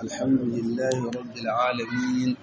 الحمد لله رب العالمين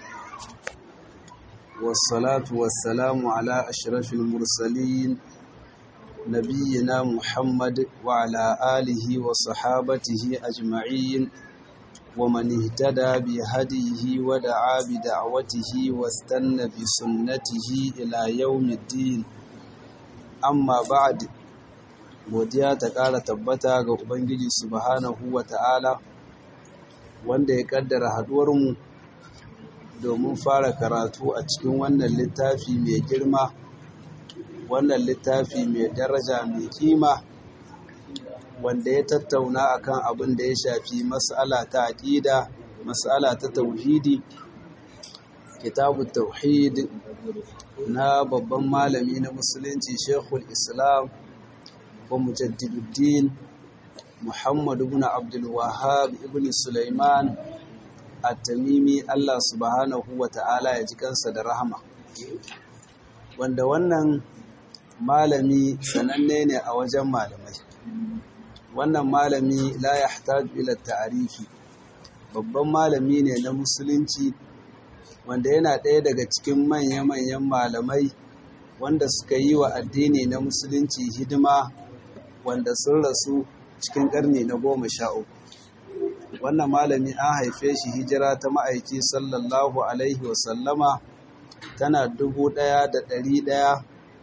والصلاة والسلام على أشرف المرسلين نبينا محمد وعلى آله وصحابته أجمعين ومن اهتدى بهديه ودعا بدعوته واستنى بسنته إلى يوم الدين amma ba'ad godiya ta ƙara tabbata ga ubangiji subhanahu wa ta'ala wanda ya ƙaddara haɗuwarmu domin fara karatu a cikin wannan littafi mai girma wannan littafi mai daraja mai kima wanda ya tattauna akan abin da ya shafi mas'ala ta aƙida mas'ala ta tauhidi kitabu tauhid na babban malami na musulunci shekul islam wa mujaddiduddin muhammadu ibn abdul wahab ibn sulaiman at-tamimi Allah subhanahu wa ta'ala ya ji kansa da rahama wanda wannan malami sananne ne a wajen malamai wannan malami la yahtaju ila ta'rifi babban malami ne na musulunci wanda yana ɗaya daga cikin manya-manyan malamai wanda suka yi wa addini na musulunci hidima wanda sun rasu cikin ƙarni na goma sha uku wannan malami an haife shi hijira ta ma'aiki sallallahu alaihi wasallama tana dubu ɗaya da ɗari ɗaya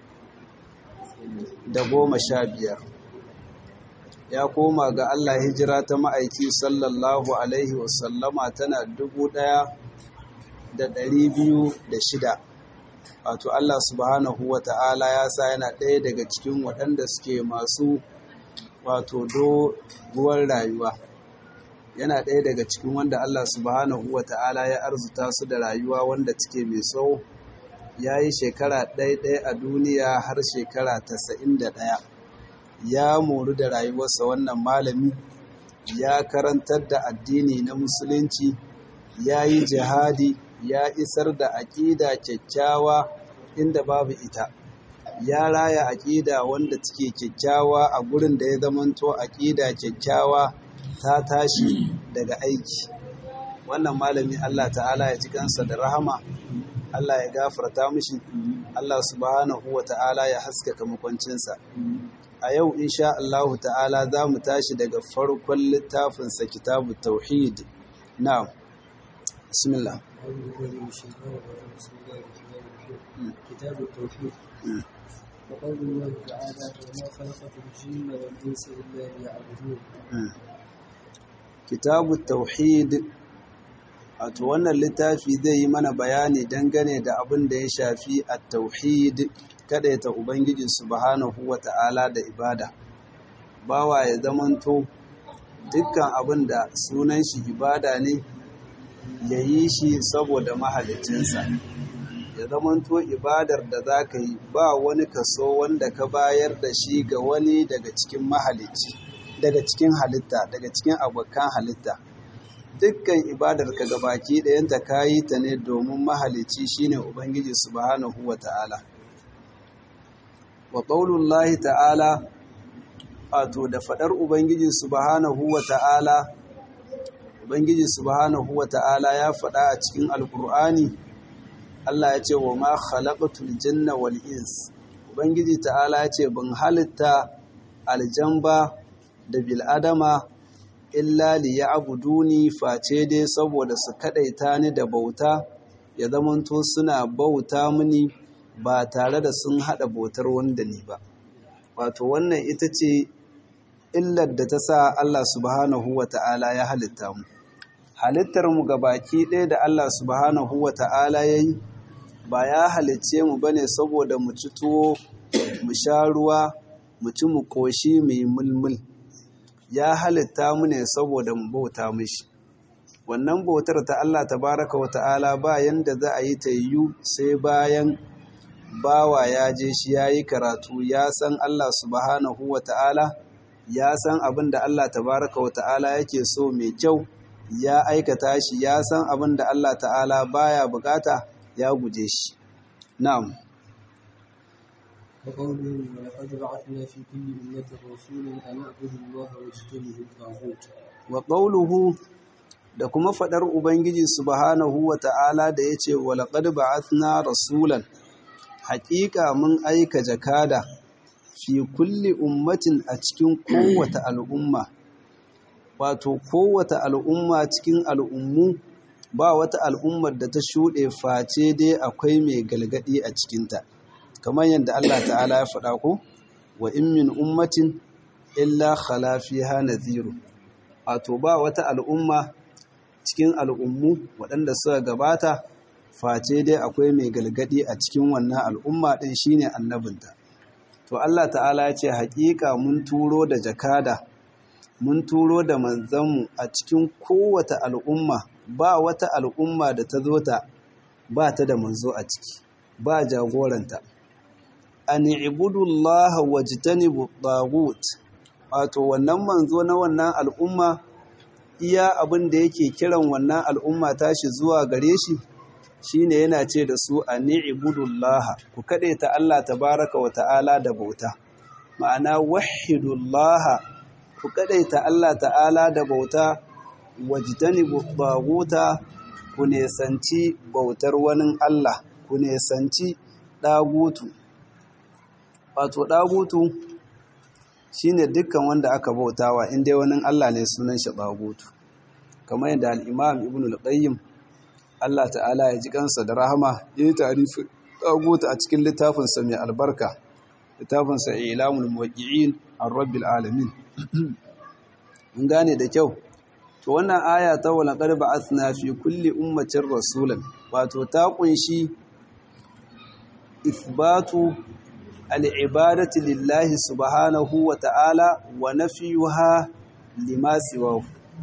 da goma sha biyar ya koma ga Allah hijira ta ma'aiki sallallahu alaihi wasallama tana dubu ɗaya da ɗari biyu da shida wato Allah subhanahu wa ta'ala ya sa yana ɗaya daga cikin waɗanda suke masu wato doguwar rayuwa yana ɗaya daga cikin wanda Allah subhanahu wa ta'ala ya arzuta su da rayuwa wanda take mai tsawo ya yi shekara ɗaya a duniya har shekara tasa'in da ɗaya ya moru da rayuwarsa wannan malami ya karantar da addini na musulunci ya yi jihadi ya isar da aƙida kyakkyawa inda babu ita ya raya aƙida wanda take kyakkyawa a gurin da ya zamanto aƙida kyakkyawa ta tashi daga aiki wannan malami Allah ta'ala ya ji kansa da rahama Allah ya gafarta mishi Allah subhanahu wa ta'ala ya haskaka makwancinsa a yau insha Allah ta'ala za mu tashi daga farkon littafinsa kitabu tauhid na bismillah كتاب التوحيد وقول الله تعالى وما خلقت الجن والانس الا ليعبدون كتاب التوحيد wato wannan littafi zai yi mana bayani dangane da abin da ya shafi at-tauhid ta ubangiji subhanahu wata'ala da ibada bawa ya zamanto dukkan abin da sunan shi ibada ne ya yi shi saboda mahalicinsa ya zamanto ibadar da za ka yi ba wani kaso wanda ka bayar da shi ga wani daga cikin mahalicci daga cikin halitta daga cikin abokan halitta dukkan ibadar ka gabaki ɗayanta ka yi ta ne domin mahalicci shine ubangiji subhanahu wa ta'ala wa ƙaunullahi ta'ala wato da faɗar ubangiji subhanahu wa ta'ala ubangiji subhanahu wa ta'ala ya faɗa a cikin alkur'ani Allah ya ce wa ma khalaqatul janna wal ins ubangiji ta'ala ya ce ban halitta aljamba da bil adama illa liya'buduni face dai saboda su kadaita ni da bauta ya zamanto suna bauta mini ba tare da sun hada bautar wanda ni ba wato wannan ita ce illar da ta sa Allah subhanahu wa ta'ala ya halitta mu halittar mu baki ɗaya da Allah subhanahu wa ta'ala ya yi ba ya halicce mu bane saboda mu ci tuwo mu sha ruwa mu ci mu koshi mu yi mulmul ya halitta mu ne saboda mu bauta mishi wannan bautar ta Allah tabaraka wa ta'ala ba yanda za a yi ta yiwu sai bayan bawa ya je shi ya yi karatu ya san Allah subhanahu wa ta'ala ya san abin da Allah tabaraka wa ta'ala yake so mai kyau ya aikata shi ya san abin da Allah ta'ala baya bukata ya guje shi na'am وقوله ولقد بعثنا في كل أمة رسولا أن اعبدوا الله واجتنبوا الطاغوت wa qawluhu da kuma faɗar ubangiji subhanahu wa ta'ala da yace walaqad ba'athna rasulan haƙiƙa mun aika jakada fi kulli ummatin a cikin kowace al'umma wato kowace al'umma cikin al'ummu ba wata al'ummar da ta shuɗe face dai akwai mai galgadi a cikinta kamar yadda Allah ta'ala ya faɗa ko wa in min ummatin illa khala fiha nadhiru wato ba wata al'umma cikin al'ummu waɗanda suka gabata face dai akwai mai galgadi a cikin wannan al'umma ɗin shine annabinta to Allah ta'ala ya ce haƙiƙa mun turo da jakada mun turo da manzanmu a cikin kowace al'umma ba wata al'umma da ta zo ta ba ta da manzo a ciki ba jagoranta an ibudullaha wajtanibu tagut wato wannan manzo na wannan al'umma iya abin da yake kiran wannan al'umma tashi zuwa gare shi shine yana ce da su an ibudullaha ku kade ta Allah tabaraka wa ta'ala da bauta ma'ana wahidullaha ku kade ta Allah ta'ala da bauta wajtanibu taguta ku nesanci bautar wani Allah ku nesanci dagutu wato dagutu shine dukkan wanda aka bautawa inda wani Allah ne sunan shi dagutu kamar yadda al-Imam Ibn al-Qayyim Allah ta'ala ya ji kansa da rahama yayi tarifi dagutu a cikin littafin sa mai albarka littafin sa Ilamul Muwaqqi'in ar-Rabbil Alamin mun gane da kyau to wannan aya ta wala qad ba'athna fi kulli ummatin rasulan wato ta kunshi ithbatu al'ibadati lillahi subhanahu wa ta'ala wa nafiyuha lima siwahu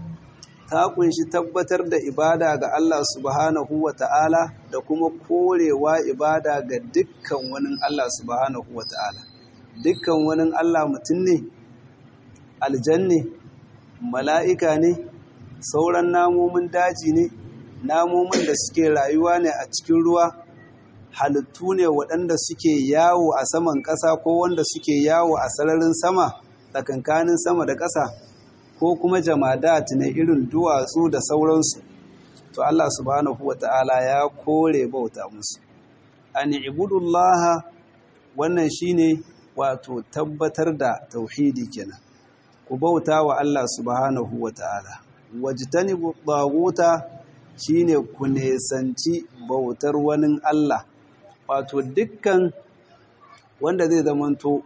ta kunshi tabbatar da ibada ga Allah subhanahu wa ta'ala da kuma korewa ibada ga dukkan wani Allah subhanahu wa ta'ala dukkan wani Allah mutum ne aljanne mala'ika ne sauran namomin daji ne namomin da suke rayuwa ne a cikin ruwa halittu ne waɗanda suke yawo a saman ƙasa ko wanda suke yawo a sararin sama tsakankanin sama da ƙasa ko kuma jamadat ne irin duwatsu da sauransu to Allah subhanahu wata'ala ya kore bauta musu an ibudullaha wannan shine wato tabbatar da tauhidi kenan ku bauta wa Allah subhanahu wata'ala wajtanibu taguta shine ku nesanci bautar wani Allah wato dukkan wanda zai zamanto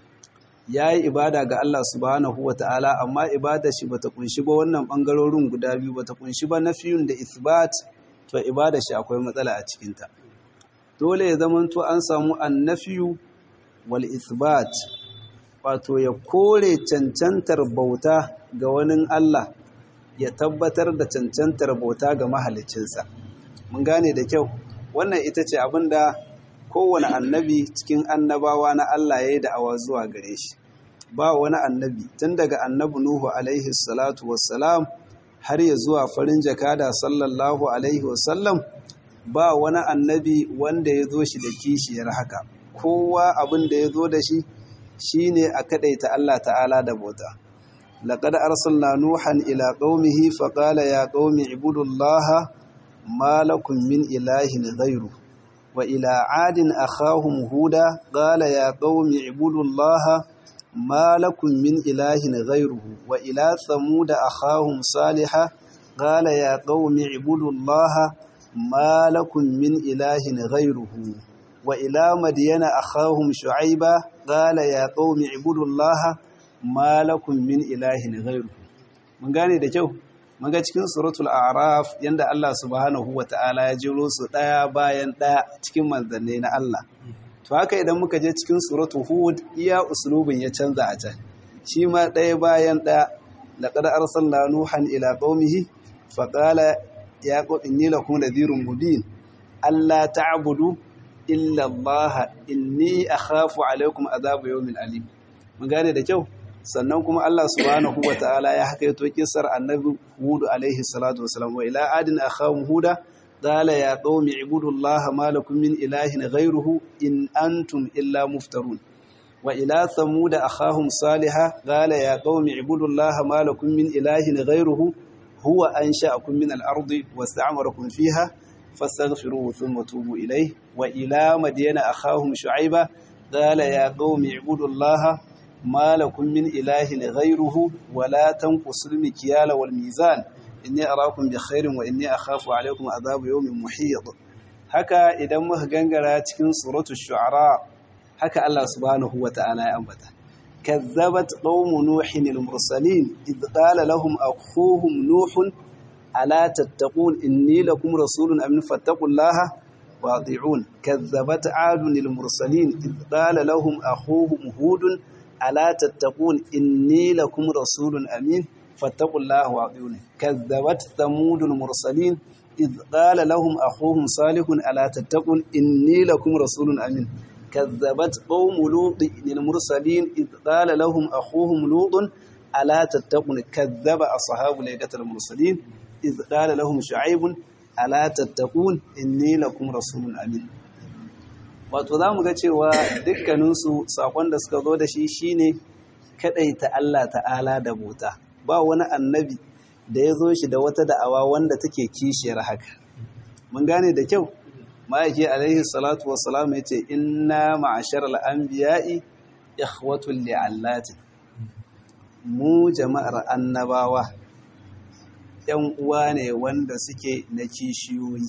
ya yi ibada ga Allah subhanahu wa ta'ala amma ibada shi bata kunshi ba wannan ɓangarorin guda biyu bata kunshi ba nafiyun da isbat to ibada shi akwai matsala a cikinta dole ya zamanto an samu annafiyu wal isbat wato ya kore cancantar bauta ga wani Allah ya tabbatar da cancantar bauta ga mahalicinsa mun gane da kyau wannan ita ce abin da kowane annabi cikin annabawa na Allah ya yi da'awa zuwa gare shi ba wani annabi tun daga annabi Nuhu alaihi salatu wassalam har ya zuwa farin jakada sallallahu alaihi wasallam ba wani annabi wanda ya zo shi da kishiyar haka kowa abin da ya zo da shi shine a kadaita Allah ta'ala da bauta laqad arsalna nuhan ila qaumihi faqala ya qaumi ibudullaha ما لكم من إله غيره وإلى عاد أخاهم هودا قال يا قوم اعبدوا الله ما لكم من إله غيره وإلى ثمود أخاهم صالحا قال يا قوم اعبدوا الله ما لكم من إله غيره وإلى مدين أخاهم شعيبا قال يا قوم اعبدوا الله ما لكم من إله غيره من قال ده جو Maga cikin suratul araf yanda Allah subhanahu wa ta'ala ya jiro su ɗaya bayan ɗaya cikin manzanni na Allah. To haka idan muka je cikin suratul hud iya uslubin ya canza a can. Shi ma ɗaya bayan ɗaya laqad arsalna nuhan ila qaumihi fa qala ya qum inni lakum nadhirun mubin alla ta'budu illa Allah inni akhafu alaykum adhabu yawmin alim. Mun gane da kyau? sannan kuma Allah subhanahu wa ta'ala ya haka yato kisar annabi Hudu alaihi salatu wasalam wa ila adin akhahum huda qala ya qaumi ibudullaha ma lakum min ilahin ghayruhu in antum illa muftarun wa ila thamud akhahum salihah qala ya qaumi ibudullaha ma lakum min ilahin ghayruhu huwa ansha'akum min al-ardi wasta'marakum fiha fastaghfiruhu thumma tubu ilayhi wa ila madyana akhahum shu'ayba qala ya qaumi ibudullaha ma lakum min ilahin ghayruhu wa la tanqusul mikyala wal mizan inni arakum bi khairin wa inni akhafu alaykum adhab yawmin muhit haka idan muka gangara cikin suratul shu'ara haka Allah subhanahu wa ta'ala ya ambata كذبت قوم نوح المرسلين إذ قال لهم أخوهم نوح ألا تتقون إني لكم رسول أمن فاتقوا الله واطيعون كذبت عاد المرسلين إذ قال لهم أخوهم هود ألا تتقون إني لكم رسول أمين فاتقوا الله واطيعون كذبت ثمود المرسلين إذ قال لهم أخوهم صالح ألا تتقون إني لكم رسول أمين كذبت قوم لوط للمرسلين إذ قال لهم أخوهم لوط ألا تتقون كذب أصحاب ليلة المرسلين إذ قال لهم شعيب ألا تتقون إني لكم رسول أمين wato za mu ga cewa dukkaninsu saƙon da suka zo da shi shine kaɗaita Allah ta'ala da bota ba wani annabi da ya zo shi da wata da'awa wanda take kishiyar haka mun gane da kyau ma'aiki alaihi salatu wassalam ya ce inna ma'ashar al'ambiya'i ikhwatul li'allatin mu jama'ar annabawa ‘yan uwa ne wanda suke na kishiyoyi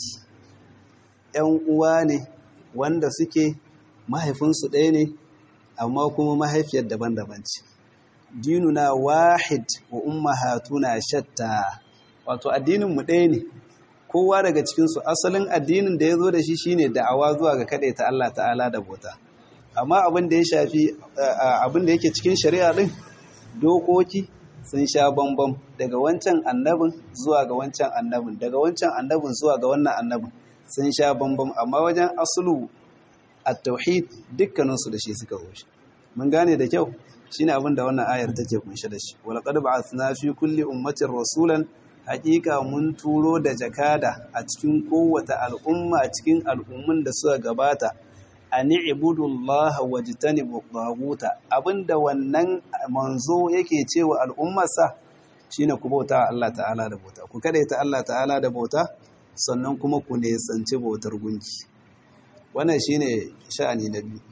‘yan uwa ne wanda suke mahaifinsu ɗaya ne amma kuma mahaifiyar daban-daban ce dinuna wahid wa ummahatuna shatta wato addininmu ɗaya ne kowa daga cikinsu asalin addinin da ya zo da shi shine da'awa zuwa ga kaɗai ta Allah ta'ala da bota amma abin da ya shafi abin da yake cikin shari'a ɗin dokoki sun sha bambam daga wancan annabin zuwa ga wancan annabin daga wancan annabin zuwa ga wannan annabin sun sha bambam amma wajen asulu at-tauhid dukkaninsu da shi suka zo shi mun gane da kyau shine abin da wannan ayar take kunshe da shi wal qad ba'athna fi kulli ummatin rasulan hakika mun turo da jakada a cikin kowace al'umma a cikin al'ummun da suka gabata a ni'ibudullaha wajtanibu taguta abinda wannan manzo yake cewa al'ummarsa shine ku bauta Allah ta'ala da bauta ku kadaita Allah ta'ala da bauta sannan kuma ku nesanci bautar gunki wannan shine sha'ani na biyu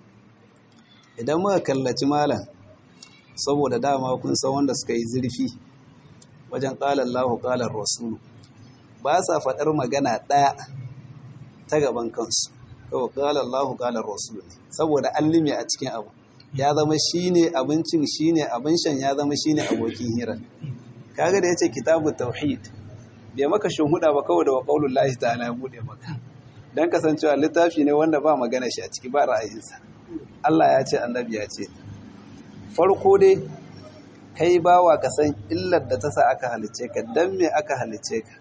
idan muka kallaci malam saboda dama kun san wanda suka yi zurfi wajen ƙalar lahu ƙalar rasulu ba sa faɗar magana ɗaya ta gaban kansu kawai ƙalar lahu ƙalar rasulu ne saboda an lime a cikin abu ya zama shi ne abincin shi ne abin shan ya zama shi ne abokin hira kaga da ya ce kitabu tauhid bai maka huda ba kawai da wa ƙaunin lahi ta ana buɗe maka don kasancewa littafi ne wanda ba magana shi a ciki ba ra'ayinsa Allah ya ce annabi ya ce farko dai kai bawa ka san illar da ta sa aka halice ka dan me aka halice ka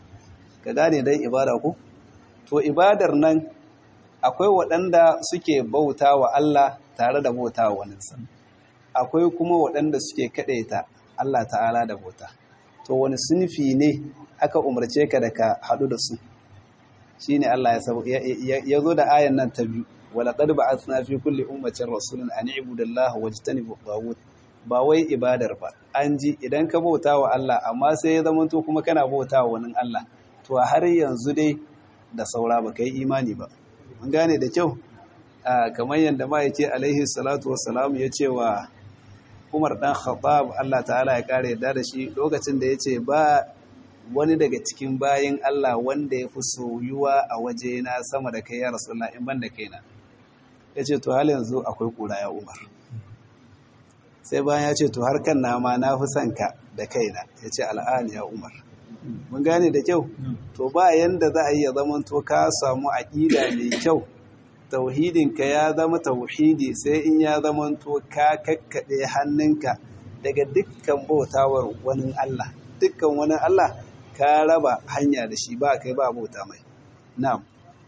ka gane dan ibada ko to ibadar nan akwai waɗanda suke bauta wa Allah tare da bauta wa waninsa akwai kuma waɗanda suke kaɗaita Allah ta'ala da bauta to wani sunfi ne aka umarce ka da ka haɗu da su shine Allah ya zo da ayan nan ta biyu ولقد بعثنا في كل أمة رسولا أن اعبدوا الله واجتنبوا الطاغوت ba wai ibadar ba an ji idan ka bauta wa Allah amma sai ya zama to kuma kana bauta wa wani Allah to har yanzu dai da saura ba kai imani ba mun gane da kyau kamar yadda ma yake alaihi salatu wassalam ya ce wa Umar dan Khattab Allah ta'ala ya kare yadda da shi lokacin da ya ce ba wani daga cikin bayin Allah wanda ya fi soyuwa a waje na sama da kai ya rasulullah in ban da kaina ya ce to hal yanzu akwai kura ya umar sai bayan ya ce to har kan nama na fi son ka da kaina ya ce al'ani ya umar mun gane da kyau to ba yanda za a yi ya zama to ka samu aƙida mai kyau tauhidinka ya zama tauhidi sai in ya zama to ka kakkaɗe hannunka daga dukkan bautawar wani Allah dukkan wani Allah ka raba hanya da shi ba kai ba bauta mai na'am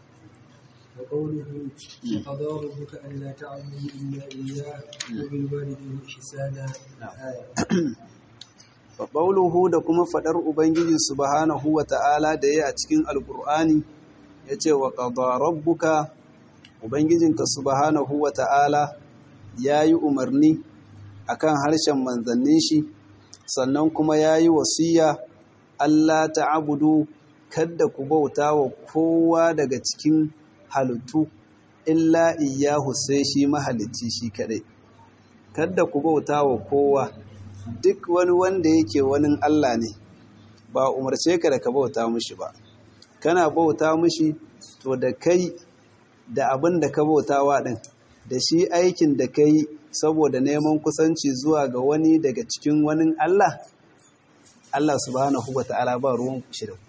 وقوله وقضى ربك ألا تعبدوا إلا إياه وبالوالدين إحسانا آية Faɓauluhu da kuma faɗar Ubangiji subhanahu wa ta'ala da ya a cikin Alƙur'ani ya ce wa ƙadda rabbuka Ubangijinka subhanahu wa ta'ala ya yi umarni a kan harshen manzannin shi sannan kuma ya yi wasiya Allah ta'budu kada ku bauta wa kowa daga cikin halittu illa iyyahu sai shi mahalicci shi kadai kada ku bauta wa kowa duk wani wanda yake wani Allah ne ba umarce ka da ka bauta mushi ba kana bauta mushi to da kai da abin da ka bautawa din da shi aikin da kai saboda neman kusanci zuwa ga wani daga cikin wani Allah Allah subhanahu wata'ala ba ruwan shi da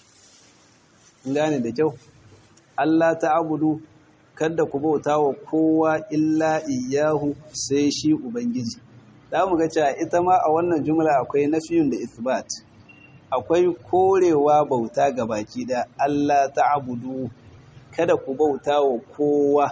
ku gane da kyau Allah ta'budu kada ku bauta wa kowa illa iyyahu sai shi ubangiji za mu ga cewa ita ma a wannan jumla akwai nafiyun da isbat akwai korewa bauta ga baki da Allah ta'budu kada ku bauta wa kowa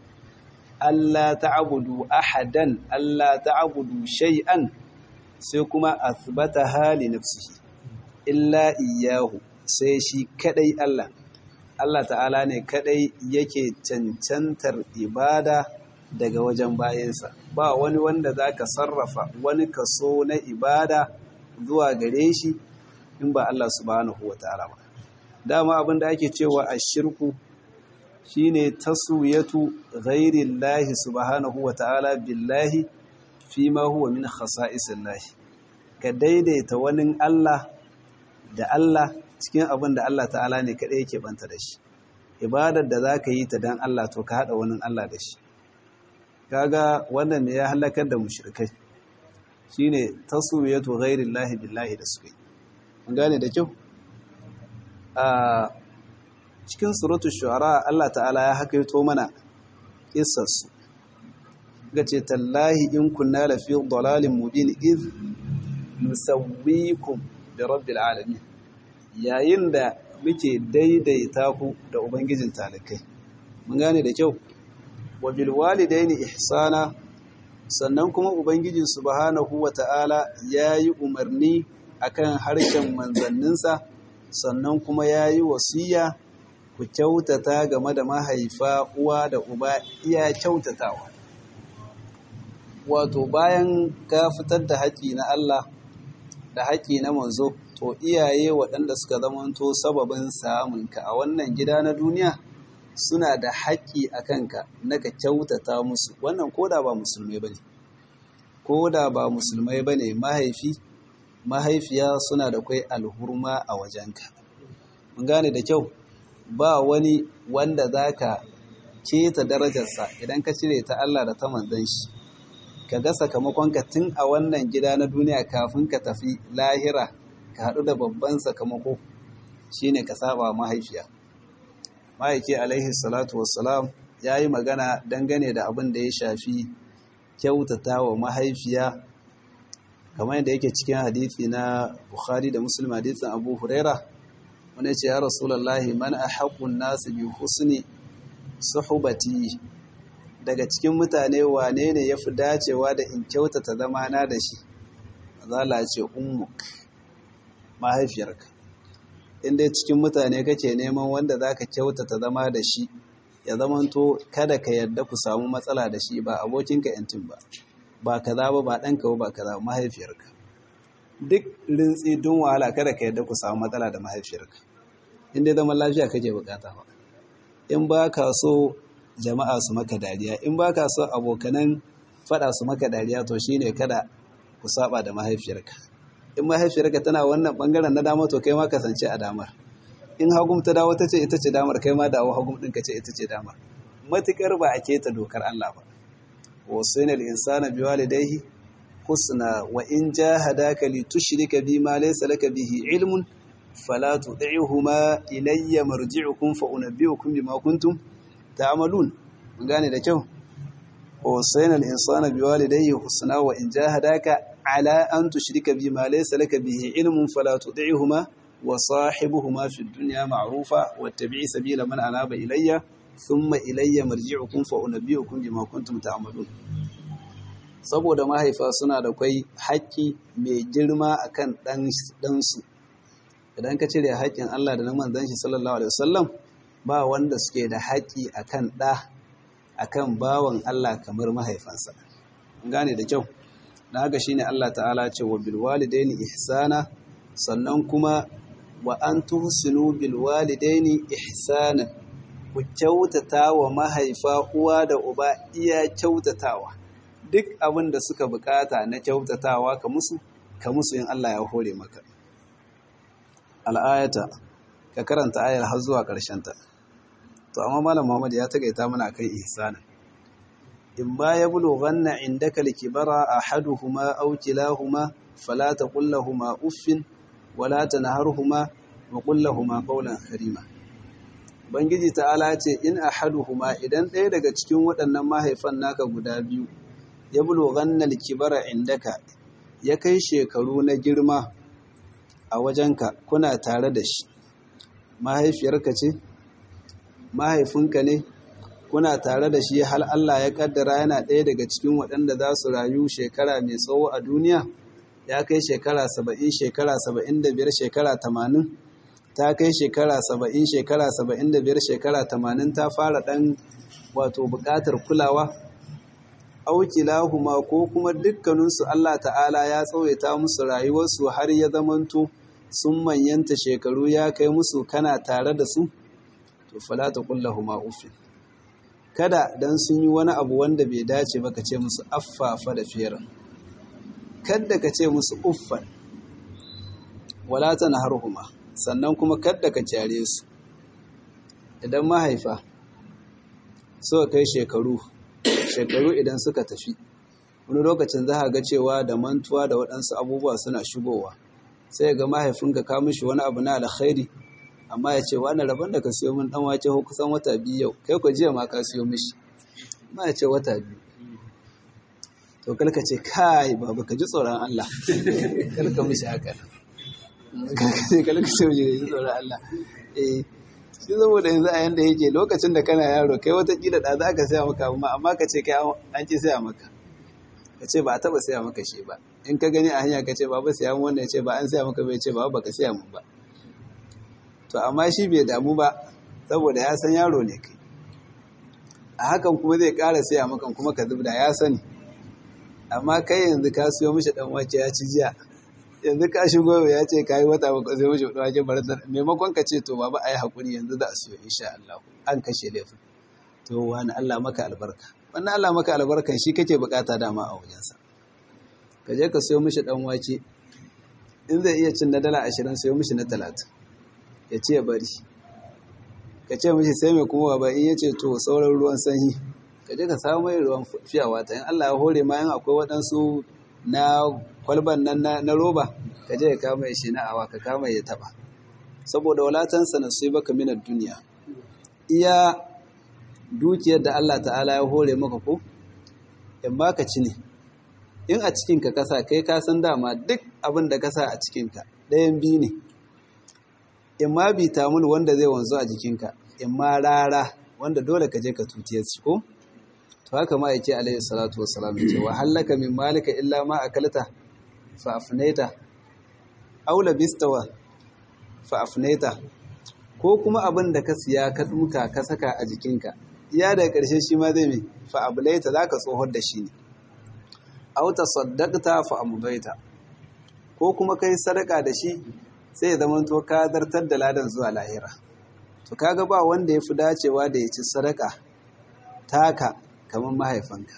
Allah ta'budu ahadan Allah ta'budu shay'an sai kuma asbata hali nafsihi illa iyyahu sai shi kadai Allah Allah ta'ala ne kadai yake cancantar ibada daga wajen bayansa ba wani wanda zaka sarrafa wani kaso na ibada zuwa gare shi in ba Allah subhanahu wataala ba dama abin da ake cewa ashirku shine taswiyatu ghairillahi subhanahu wataala billahi fima huwa min khasa'isillahi ka daidaita wani Allah da Allah cikin abin da Allah ta'ala ne kaɗai yake banta da shi ibadar da za ka yi ta don Allah to ka haɗa wani Allah da shi kaga wannan ne ya halakar da mushrikai shine taswiyatu ghairillahi billahi da suke mun gane da kyau a cikin suratul shu'ara Allah ta'ala ya hakaito mana kissar su gace tallahi in kunna la fi dalalin mubin iz nusawwikum bi rabbil alamin yayin da muke daidaita ku da ubangijin talakai mun gane da kyau wa bil walidaini ihsana sannan kuma ubangiji subhanahu wata'ala yayi umarni akan harshen manzanninsa sannan kuma yayi wasiya ku kyautata game da mahaifa uwa da uba iya kyautatawa wato bayan ka fitar da haƙi na Allah da haƙi na manzo to iyaye waɗanda suka zamanto sababin samunka a wannan gida na duniya suna da haƙƙi a kanka na ka kyautata musu wannan koda ba musulmai ba ne koda ba musulmai ba ne mahaifi mahaifiya suna da kwai alhurma a wajenka mun gane da kyau ba wani wanda za ka keta darajarsa idan ka cire ta Allah da ta manzan shi ka ga sakamakonka tun a wannan gida na duniya kafin ka tafi lahira ka haɗu da babban sakamako shine ka saba mahaifiya mahaifi alaihi salatu wassalam ya yi magana dangane da abin da ya shafi kyautata wa mahaifiya kamar yadda yake cikin hadithi na bukhari da muslim hadithin abu huraira wani ce ya rasulallahi man a haƙun nasu bi husni suhubati daga cikin mutane wane ne ya fi dacewa da in kyautata zamana da shi zala ce ummuk mahaifiyarka inda cikin mutane kake neman wanda za ka kyautata zama da shi ya zamanto kada ka yarda ku samu matsala da shi ba abokinka yantin ba ba kaza ba ba ɗanka ba ba kaza mahaifiyarka duk rintsi don wahala kada ka yarda ku samu matsala da mahaifiyarka inda zaman lafiya kake bukata ba in ba ka so jama'a su maka dariya in ba ka so abokanan faɗa su maka dariya to shine kada ku saba da mahaifiyarka in mahaifiyarka tana wannan bangaren na dama to kai ma kasance a damar in hagum ta dawo ta ce ita ce damar kai ma dawo hagum ɗinka ce ita ce damar matukar ba a keta dokar Allah ba wasainal insana biwalidayhi husna wa in jahadaka li tushrika bima laysa laka bihi ilmun fala tud'ihuma ilayya marji'ukum fa unabbi'ukum bima kuntum ta'malun mun gane da kyau wasainal insana biwalidayhi husna wa in jahadaka ala an tushrika bima laysa laka bihi ilmun fala tud'ihuma wa sahibuhuma fid dunya ma'rufa wattabi' sabila man anaba ilayya thumma ilayya marji'ukum fa unabbi'ukum bima kuntum ta'malun saboda mahaifa suna da kwai haƙƙi mai girma akan dan dan su idan ka cire haƙƙin Allah da na manzon shi sallallahu alaihi wasallam ba wanda suke da haƙƙi akan da akan bawan Allah kamar mahaifansa gane da kyau da haka shine Allah ta'ala ce wa bil walidaini ihsana sannan kuma wa an tuhsinu bil walidaini ihsanan ku kyautata wa mahaifa uwa da uba iya kyautatawa duk abin da suka bukata na kyautatawa ka musu ka musu in Allah ya hore maka al'ayata ka karanta ayar har zuwa ƙarshen ta to amma malam Muhammad ya tagaita mana kai ihsanan in ma ya bulughanna indaka likibara ahaduhuma aw kilahuma fala taqul lahumu uffin wala tanharhuma wa qul lahumu qawlan karima Bangiji ta'ala ce in ahaduhuma idan ɗaya daga cikin waɗannan mahaifan naka guda biyu ya bulughanna likibara indaka ya kai shekaru na girma a wajenka kuna tare da shi mahaifiyarka ce mahaifinka ne kuna tare da shi hal Allah ya kaddara yana ɗaya daga cikin waɗanda za su rayu shekara mai tsawo a duniya ya kai shekara saba'in shekara saba'in da biyar shekara tamanin ta kai shekara saba'in shekara saba'in da biyar shekara tamanin ta fara ɗan wato buƙatar kulawa aukilahuma ko kuma dukkaninsu Allah ta'ala ya tsawaita musu rayuwarsu har ya zamanto sun manyanta shekaru ya kai musu kana tare da su to fala ta kullahuma ufin kada dan sun yi wani abu wanda bai dace ba ka ce musu affafa da fiyar kada ka ce musu uffan wala ta naharhuma sannan kuma kada ka kyare su idan mahaifa suka kai shekaru shekaru idan suka tafi wani lokacin za ga cewa da mantuwa da waɗansu abubuwa suna shigowa sai ga mahaifinka ka mishi wani abu na alkhairi amma ya ce wani rabon da ka siyo min dan wake ko kusan wata biyu yau kai ko jiya ma ka siyo mishi ma ya ce wata biyu to kalka ce kai baba ka ji tsoron Allah kalka mishi haka kalka ce kalka ce mishi ji tsoron Allah eh shi saboda yanzu a yanda yake lokacin da kana yaro kai wata kila da za ka saya maka amma amma ka ce kai an ki saya maka ka ce ba a taba saya maka shi ba in ka gani a hanya ka ce baba saya mun wannan ya ce ba an saya maka bai ce baba baka saya mun ba to amma shi bai damu ba saboda ya san yaro ne kai a hakan kuma zai ƙara saya maka kuma ka zubda ya sani amma kai yanzu ka siyo mishi dan wake ya ci jiya yanzu ka shigo ya ce ka yi wata baka siyo mishi dan wake baratar maimakon ka ce to baba ai hakuri yanzu za a siyo insha Allah an kashe laifin to wani Allah maka albarka wannan Allah maka albarkan shi kake bukata dama a wajensa ka je ka siyo mishi dan wake in zai iya cin na dala ashirin siyo mishi na talatin ya ce bari ka ce mishi sai mai kuma ba in ya ce to sauran ruwan sanyi ka je ka samu mai ruwan fiyawa ta in Allah ya hore ma yin akwai waɗansu na kwalban nan na roba ka je ka kama shi na awa ka kama ya taba saboda walatansa na sai baka minar duniya iya dukiyar da Allah ta'ala ya hore maka ko in ba ka ci ne in a cikinka kasa kai ka san dama duk abin da kasa a cikinka ɗayan biyu ne in ma bitamul wanda zai wanzu a jikinka in ma rara wanda dole ka je ka tutiye shi ko to haka ma yake alaihi salatu wassalam ce wa halaka min malika illa ma akalta fa afnaita aw labistawa fa afnaita ko kuma abin da ka siya ka duka ka saka a jikinka iya da ƙarshe shi ma zai mai fa ablaita zaka tsohon da shi ne aw tasaddaqta fa amdaita ko kuma kai sadaka da shi sai ya zama to ka zartar da ladan zuwa lahira to kaga ba wanda ya fi dacewa da ya ci sadaka taka kamar mahaifanka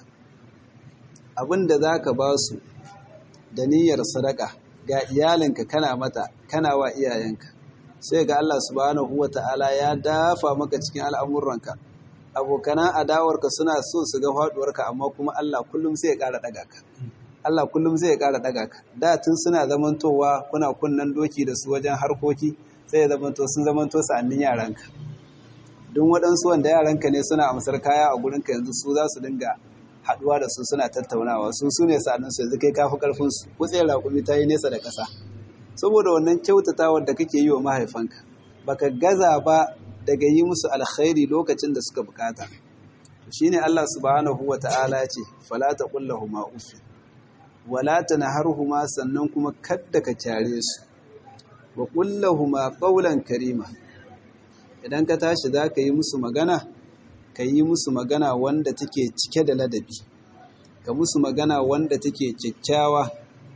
abin da za ka ba su da niyyar sadaka ga iyalinka kana mata kana wa iyayenka sai ga Allah subhanahu wa ta'ala ya dafa maka cikin al'amuranka abokanan adawarka suna so su ga faduwarka amma kuma Allah kullum sai ya ƙara ɗaga ka Allah kullum zai ƙara ɗaga ka da tun suna zamantowa kuna kunnan doki da su wajen harkoki sai ya zamanto sun zamanto sa'annin yaranka duk waɗansu wanda yaranka ne suna amsar kaya a gurinka yanzu su za su dinga haɗuwa da su suna tattaunawa su su ne sa'annin su yanzu kai kafi ƙarfin su kutsiyar raƙumi ta yi nesa da ƙasa saboda wannan kyautatawar da kake yi wa mahaifanka baka gaza ba daga yi musu alkhairi lokacin da suka bukata shine Allah subhanahu wa ta'ala ya ce fala taqul lahumu uffin wala tanharhuma sannan kuma kadda ka kyare su wa qul lahumu qawlan karima idan ka tashi zaka yi musu magana ka yi musu magana wanda take cike da ladabi ka musu magana wanda take kyakkyawa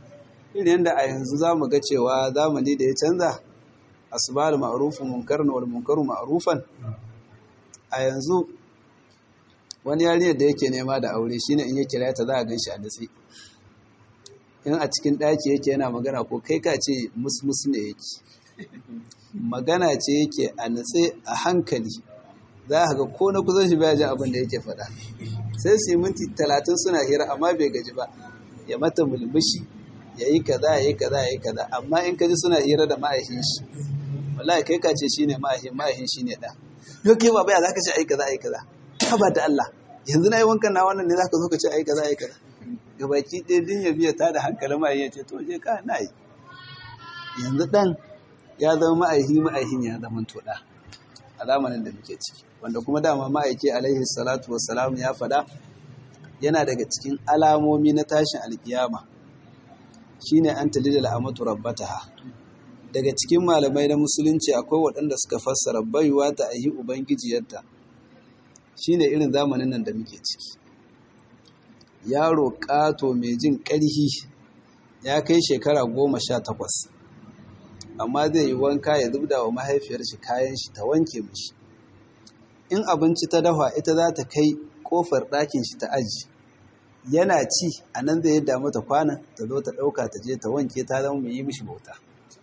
irin yadda a yanzu za mu ga cewa zamani da ya canza asbal ma'rufun munkarun wal munkaru ma'rufan a yanzu wani yarinyar da yake nema da aure shine in ya kira ta za a ganshi a datse in a cikin ɗaki yake yana magana ko kai ka ce musmus ne yake magana ce yake a natse a hankali za a ga ko na kusan shi baya ji abin da yake faɗa sai su yi minti talatin suna hira amma bai gaji ba ya mata mulmushi ya yi kaza ya yi kaza ya yi kaza amma in ka ji suna hira da ma'aikin shi wallahi kai ka ce shi ne ma'aikin ma'aikin shi ne ɗan yau kai ba baya za ka ce ai kaza ai kaza ka ba da Allah yanzu na yi wankan na wannan ne za ka zo ka ce ai kaza ai kaza gabaki ɗaya din ya biya ta da hankalin ma'aikin ya ce to je ka na yi yanzu ɗan ya zama ma'aihi ma'aihin ya zama toɗa a zamanin da muke ciki wanda kuma dama ma'aiki alaihi salatu wassalam ya faɗa yana daga cikin alamomi na tashin alkiyama shine an talidal amatu rabbataha daga cikin malamai na musulunci akwai waɗanda suka fassara baiwa ta ayi ubangijiyarta shine irin zamanin nan da muke ciki yaro ƙato mai jin ƙarhi ya kai shekara goma sha takwas amma zai yi wanka ya zubda wa mahaifiyar shi kayan shi ta wanke mishi in abinci ta dafa ita za ta kai kofar ɗakin shi ta aji yana ci a nan zai yadda mata kwanan ta zo ta ɗauka ta je ta wanke ta zama mai yi mishi bauta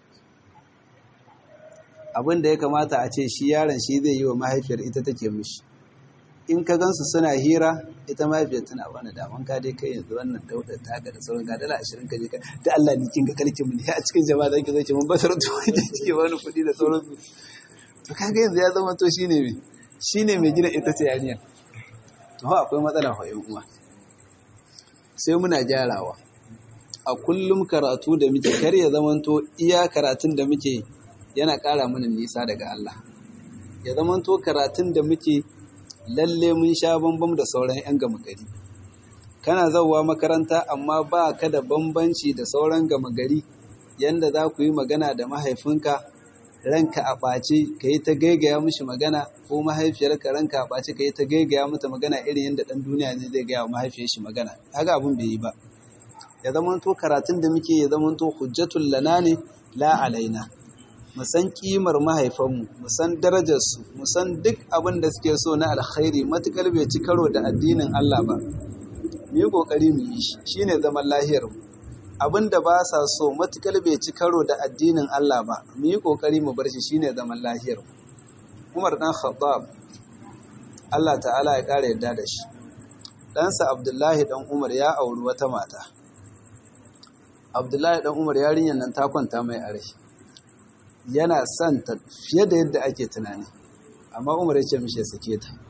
abin da ya kamata a ce shi yaron shi zai yi wa mahaifiyar ita take mishi in ka gansu suna hira ita mahaifiyar tana wani daman ka dai kai yanzu wannan dauda ta ga da sauran gadala ashirin ka je ka da Allah ni kin ga kalkin mu ne a cikin jama'a zaki zo ki mun basar to ki wani kuɗi da sauran su to kaga yanzu ya zama to shine me shine mai gina ita ce yarinya to ha akwai matsala fa yan uwa sai muna gyarawa a kullum karatu da muke kar ya zamanto iya karatun da muke yana ƙara mana nisa daga Allah ya zamanto karatun da muke lalle mun sha bambam da sauran 'yan gama gari kana zauwa makaranta amma ba ka da bambanci da sauran gama gari yanda za ku yi magana da mahaifinka ranka a ɓace ka yi ta gaigaya mishi magana ko mahaifiyarka ranka a ɓace ka yi ta gaigaya mata magana irin yadda ɗan duniya ne zai gaya wa mahaifiyar shi magana haka abin bai yi ba ya zamanto karatun da muke ya zamanto hujjatul lana ne la alaina mu san kimar mahaifanmu mu san darajarsu mu san duk abin da suke so na alkhairi matukar bai ci karo da addinin Allah ba mu yi kokari mu yi shi shine zaman lahiyar mu abin da ba sa so matukar bai ci karo da addinin Allah ba mu yi kokari mu bar shi shine zaman lahiyar mu Umar dan Khattab Allah ta'ala ya kare yadda da shi ɗansa Abdullahi dan Umar ya auri wata mata Abdullahi dan Umar yarinyar nan ta kwanta mai a rai yana son ta fiye da yadda ake tunani amma umar ya ce mishi ya sake ta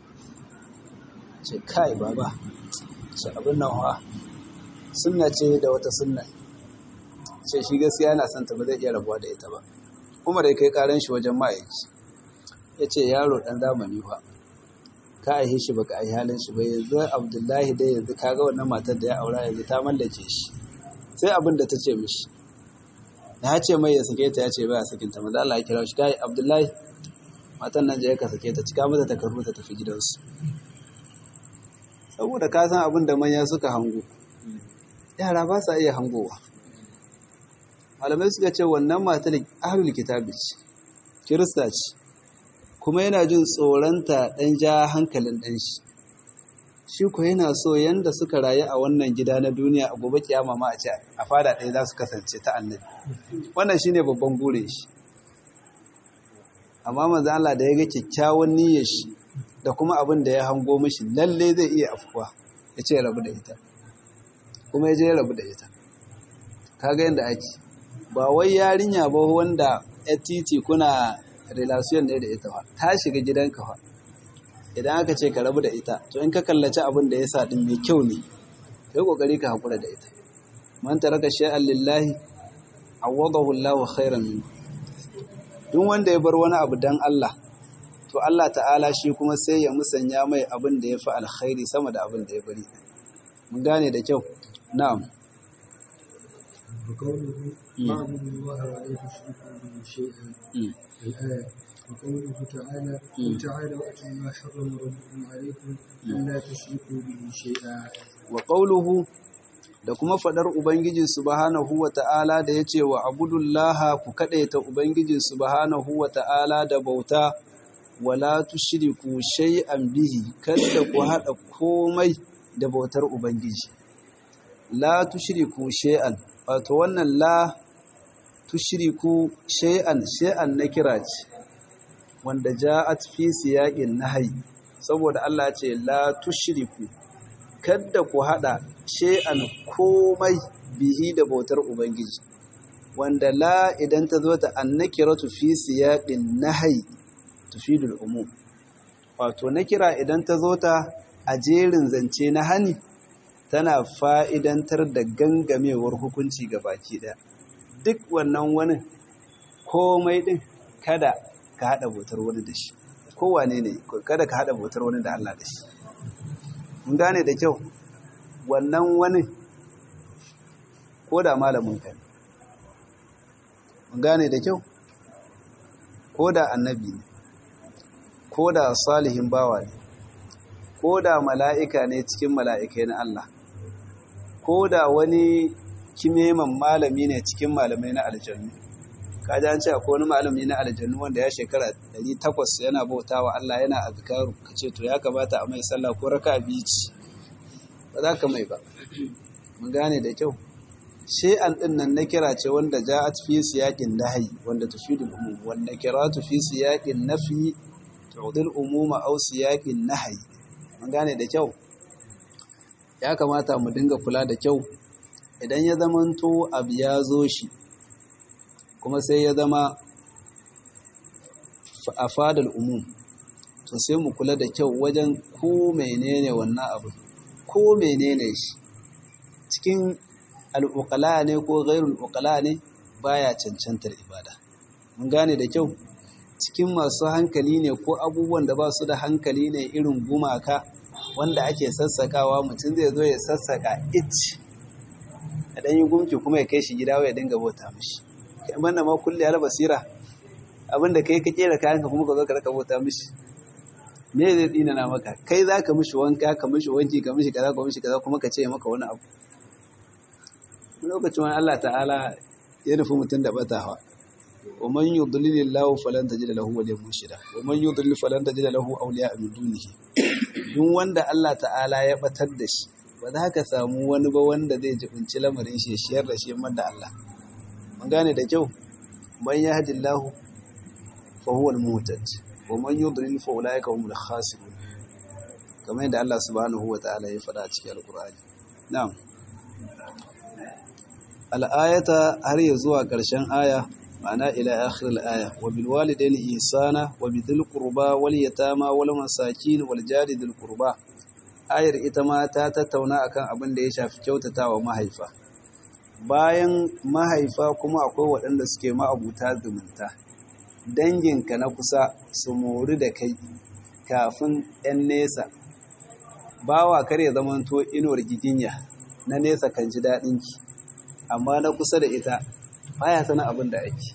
ce kai baba ce abin nan wa sunna ce da wata sunna ce shi gaskiya yana son ta ba zai iya rabuwa da ita ba umar ya kai karan shi wajen ma'aiki ya ce yaro dan zamani fa ka aihe shi baka aihe halin shi ba yanzu abdullahi dai yanzu kaga wannan matar da ya aura yanzu ta mallake shi sai abin da ta ce mishi ya ce mai ya sake ta ya ce baya sakinta maza Allah ya kira shi kai Abdullahi matan nan je ka sake ta cika mata takardu ta tafi gidansu saboda ka san abin da manya suka hango yara ba sa iya hangowa malamai suka ce wannan matar ahlul kitabi ce kirista ce kuma yana jin tsoronta dan ja hankalin dan shi shi ko yana so yanda suka rayu a wannan gida na duniya a gobe kiyama ma a ce a fada ɗaya za su kasance ta annabi wannan shine babban burin shi amma manzo Allah da ya ga kyakkyawan niyyar shi da kuma abin da ya hango mishi lalle zai iya afkuwa ya ce rabu da ita kuma ya je ya rabu da ita kaga yanda ake ba wai yarinya ba wanda ya titi kuna relation ne da ita ba ta shiga gidanka fa idan aka ce ka rabu da ita to in ka kallaci abin da ya sa din mai kyau ne kai kokari ka hakura da ita man taraka shay'an lillahi awadahu Allahu khairan min duk wanda ya bar wani abu dan Allah to Allah ta'ala shi kuma sai ya musanya mai abin da ya fi alkhairi sama da abin da ya bari mun gane da kyau na'am وقوله اعبدوا الله ولا تشركوا به شيئا الآية وقوله تعالى قل تعالوا أتوا ما حرم ربكم عليكم ألا تشركوا به شيئا wa qawluhu da kuma fadar ubangiji subhanahu wata'ala da yace wa abudullaha ku kadaita ubangiji subhanahu wata'ala da bauta wala tushriku shay'an bihi kada ku hada komai da bautar ubangiji la tushriku shay'an wato wannan la tushriku shay'an shay'an na kira ce wanda ja'at fi siyaqin nahyi saboda Allah ce la tushriku kada ku hada shay'an komai bihi da bautar ubangiji wanda la idan ta zo ta annakiratu fi siyaqin nahyi tufidul umum wato nakira idan ta zo ta a jerin zance na hani tana fa'idantar da gangamewar hukunci ga baki ɗaya duk wannan wani komai ɗin kada ka haɗa bautar wani da shi kowane ne kada ka haɗa bautar wani da Allah da shi mun gane da kyau wannan wani ko da malamin ka mun gane da kyau ko da annabi ne ko da salihin bawa ne ko da mala'ika ne cikin mala'ikai na Allah ko da wani kimeman malami ne cikin malamai na aljannu kaji an ce akwai wani malami na aljannu wanda ya shekara 800 yana bauta wa Allah yana azkaru ka ce to ya kamata a mai sallah ko raka biyu ci ba za ka mai ba mun gane da kyau shay'an din nan na kira ce wanda ja'at fi siyaqin nahyi wanda tufidul umum wanda kiratu fi siyaqin nafi tu'dil umuma aw siyaqin nahyi mun gane da kyau ya kamata mu dinga kula da kyau idan ya zamanto abu ya zo shi kuma sai ya zama a fadar umum to sai mu kula da kyau wajen ko menene wannan abu ko menene shi cikin al'uƙala ne ko gairul uƙala ne baya cancantar ibada mun gane da kyau cikin masu hankali ne ko abubuwan da ba su da hankali ne irin gumaka wanda ake sassakawa mutum zai zo ya sassaka ich a ɗan yi gumki kuma ya kai shi gida ya dinga bauta mishi kai manna ma kulle ala basira abinda kai ka kera kayanka kuma ka zo ka raka bauta mishi me zai dina na maka kai za ka mishi wanka ka mishi wanki ka mishi kaza ka mishi kaza kuma ka ce maka wani abu lokacin wani Allah ta'ala ya nufi mutum da batawa wa man yudlilillahu falan tajid lahu waliyan murshida wa man yudlil falan tajid lahu awliya min dunihi duk wanda Allah ta'ala ya batar da shi ba za ka samu wani ba wanda zai jibinci lamarin shi shiyar da shi da Allah mun gane da kyau man yahdillahu fa huwa al-muhtad wa man yudlil fa ulaika humul khasirun kamar yadda Allah subhanahu wa ta'ala ya faɗa a cikin alqur'ani na'am al-ayata har ya zuwa ƙarshen aya ma'ana ila akhir al-aya wa bil walidaini ihsana wa bidhil qurba wal yatama wal masakin wal jari dhil qurba ayar ita ma ta tattauna akan abin da ya shafi kyautatawa mahaifa bayan mahaifa kuma akwai waɗanda suke ma'abuta zumunta danginka na kusa su mori da kai kafin 'yan nesa bawa kar ya zamanto inuwar giginya na nesa kan ji daɗinki amma na kusa da ita baya sanin abin da ake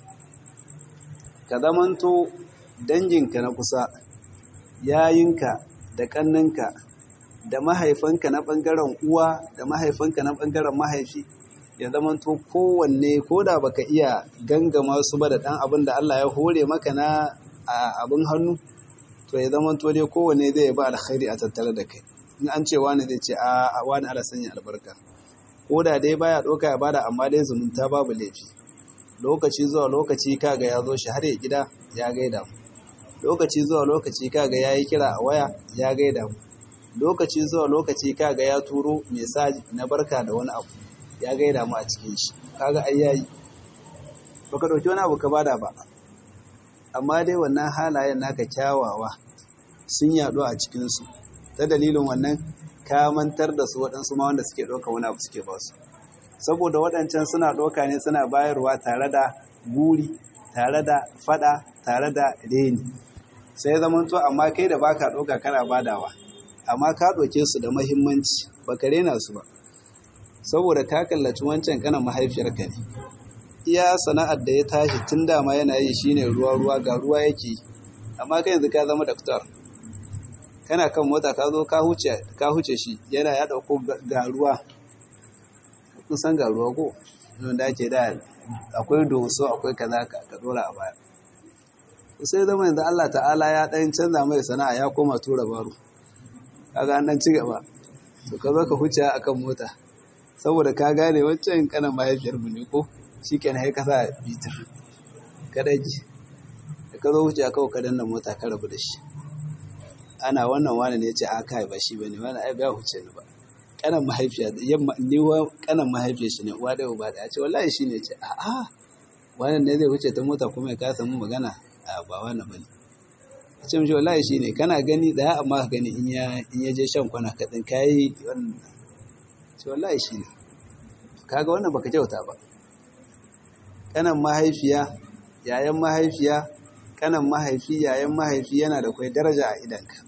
ka zamanto danginka na kusa yayinka da ƙanninka da mahaifanka na ɓangaren uwa da mahaifanka na ɓangaren mahaifi ya zamanto kowanne ko da baka iya gangama su ba da ɗan abin da Allah ya hore maka na abin hannu to ya zamanto dai kowanne zai ba alkhairi a tattare da kai in an ce wani zai ce a wani ala sanya albarka ko da dai baya ɗauka ya bada amma dai zumunta babu laifi lokaci zuwa lokaci kaga ya zo shi har ya gida ya gaida mu lokaci zuwa lokaci kaga ya yi kira a waya ya gaida mu lokaci zuwa lokaci kaga ya turo mesaji na barka da wani abu ya gaida mu a cikin shi kaga ai yayi baka dauki wani abu ka bada ba amma dai wannan halayen naka kyawawa sun yaɗu a cikin su ta dalilin wannan ka mantar da su waɗansu ma wanda suke ɗauka wani abu suke ba su saboda waɗancan suna ɗauka ne suna bayarwa tare da guri tare da fada tare da reni sai zaman to amma kai da baka ɗauka kana badawa amma ka ɗauke su da mahimmanci baka rena su ba saboda ka kallaci wancan kanan mahaifiyarka ne iya sana'ar da ya tashi tun dama yana yi shine ruwa ruwa ga ruwa yake amma kai yanzu ka zama daktar kana kan mota ka zo ka huce shi yana ya dauko ga ruwa kusan ga ruwa ko wanda ake da akwai doso akwai kaza ka dora a baya sai zama yanzu Allah ta'ala ya ɗan canza mai sana'a ya koma tura baro kaga an ɗan ci gaba to ka zo ka huce akan mota saboda ka gane wancan kanan mahaifiyar mu ne ko shi kenan sai ka sa bitir ka dage da ka zo huce a kawai ka danna mota ka rabu da shi ana wannan wani ne ya ce a kai ba shi bane wani ai ba huce ni ba kanan mahaifiya yamma ni wa kanan mahaifiyar shi ne uwa da uba da ya ce wallahi shi ne ce a a wannan ne zai huce ta mota kuma ya kasa mu magana a ba wannan bane ce mishi wallahi shi ne kana gani daya amma ka gani in ya je shan kwana kaɗin kayi wannan ce wallahi shi ne kaga wannan baka kyauta ba kanan mahaifiya yayan mahaifiya kanan mahaifi yayan mahaifi yana da kwai daraja a idanka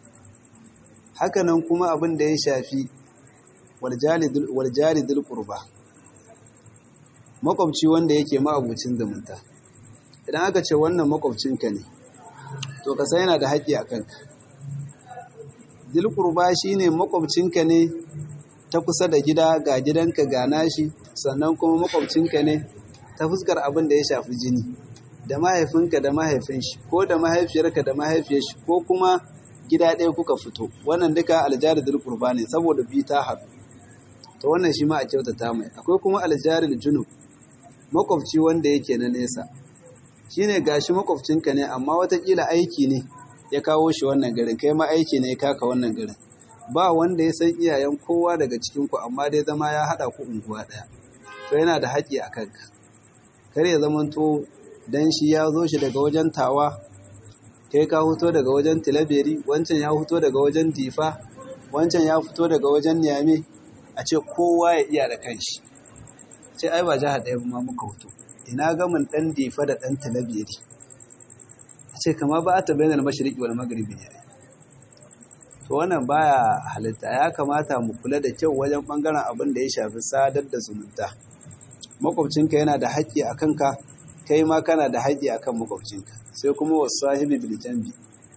hakanan kuma abin da ya shafi waljalidul qurba makwabci wanda yake ma'abucin zumunta idan aka ce wannan makwabcinka ne to ka san yana da haƙƙi a kanka dilkurba shi ne makwabcinka ne ta kusa da gida ga gidanka ga nashi sannan kuma makwabcinka ne ta fuskar abin da ya shafi jini da mahaifinka da mahaifin shi ko da mahaifiyarka da mahaifiyar shi ko kuma gida ɗaya kuka fito wannan duka aljari dilkurba ne saboda bi ta haɗu to wannan shi ma a kyautata mai akwai kuma aljari junub makwabci wanda yake na nesa shine gashi makwabcinka ne amma watakila aiki ne ya kawo shi wannan garin kai ma aiki ne ya kaka wannan garin ba wanda ya san iyayen kowa daga cikinku amma dai zama ya haɗa ku unguwa ɗaya to yana da haƙƙi a kanka kar ya zamanto dan shi ya zo shi daga wajen tawa kai ka fito daga wajen tilaberi wancan ya fito daga wajen difa wancan ya fito daga wajen niyame a ce kowa ya iya da kanshi ce ai ba jihar ɗaya ma muka fito ina gamin ɗan difa da ɗan talabiri a ce kama ba a tabbatar mashiriki wal magribi ne to wannan baya halitta ya kamata mu kula da kyau wajen ɓangaren abin da ya shafi sadar da zumunta makwabcinka yana da haƙƙi a kanka kai ma kana da haƙƙi a kan makwabcinka sai kuma wasu sahibi biljambi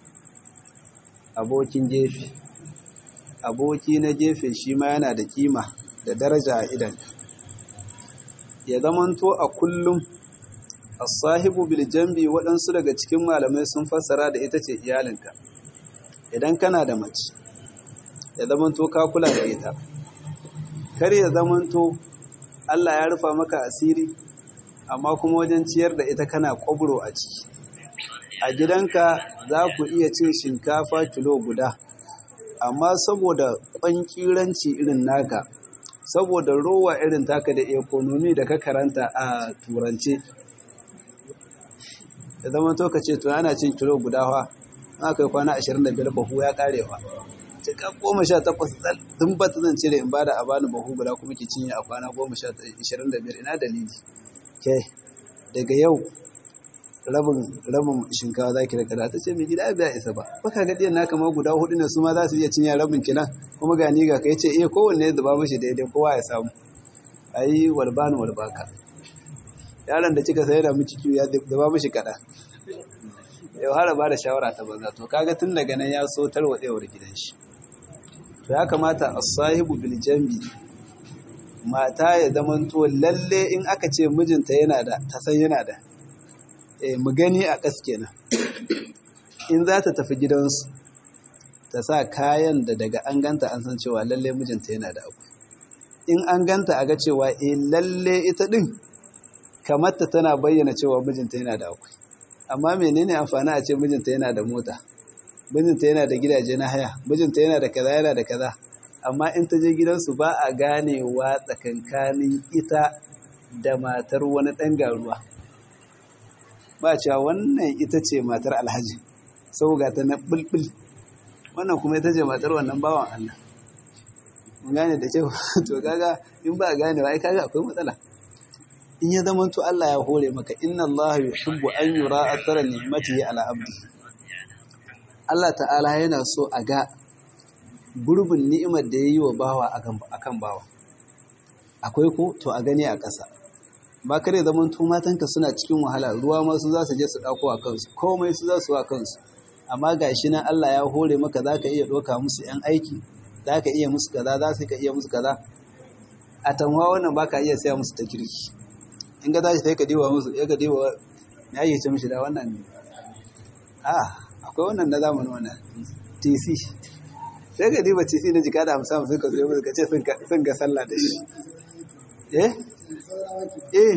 abokin gefe aboki na gefe shi ma yana da kima da daraja a idanka ya zamanto a kullum as-sahibu bil jambi waɗansu daga cikin malamai sun fassara da ita ce iyalinka idan kana da mace ya zamanto ka kula da ita kar ya zamanto Allah ya rufa maka asiri amma kuma wajen ciyar da ita kana kwabro a ciki a gidanka za ku iya cin shinkafa kilo guda amma saboda ƙwanƙiranci irin naka saboda rowa irin taka da ekonomi da ka karanta a turance da zama to ka ce to ana cin kilo guda fa aka yi kwana 25 bahu ya karewa cika goma sha takwas tun ba ta zan cire in bada a bani bahu guda kuma ke cinye a kwana goma sha ishirin da biyar ina dalili ke daga yau rabin rabin shinkawa za ki da kada ta ce mai gida biya isa ba baka ga ɗiyan naka ma guda hudu ne su ma za su iya cinye rabin kilan kuma ga ni ga kai ce iya kowanne da ba mishi daidai kowa ya samu ayi walbani walbaka yaron da kika sayar da miki kiwo ya da ba mishi kada yau har ba da shawara ta banza to kaga tun daga nan ya so tarwatsewar gidan shi to ya kamata as-sahibu bil jambi mata ya zamanto lalle in aka ce mijinta yana da ta san yana da eh mu gani a kas kenan in za ta tafi gidansu ta sa kayan da daga an ganta an san cewa lalle mijinta yana da abu in an ganta a ga cewa eh lalle ita din kamar ta tana bayyana cewa mijinta yana da akwai amma menene amfani a ce mijinta yana da mota mijinta yana da gidaje na haya mijinta yana da kaza yana da kaza amma in ta je gidansu ba a ganewa tsakankanin ita da matar wani ɗan garuwa ba cewa wannan ita ce matar alhaji sau ga ta na bulbul wannan kuma ita ce matar wannan bawan Allah mun gane da kyau to kaga in ba a ganewa ai kaga akwai matsala in ya zama to Allah ya hore maka inna Allah yuhibbu an yura athara ni'matihi ala abdi Allah ta'ala yana so a ga gurbin ni'imar da yayi wa bawa akan bawa akwai ko to a gani a ƙasa ba kare zaman to matanka suna cikin wahala ruwa ma su za su je su dauko a kansu komai su za su wa kansu amma gashi nan Allah ya hore maka zaka iya doka musu yan aiki zaka iya musu kaza za su ka iya musu kaza a tanwa wannan ba ka iya saya musu ta kirki in ga tashi sai ka diwa musu ya ka diwa ya yi ce mishi da wannan ne a akwai wannan na zamanin wannan tc sai ka diba tc na jika da hamsin hamsin ka zo musu ka ce sun ga sallah da shi eh eh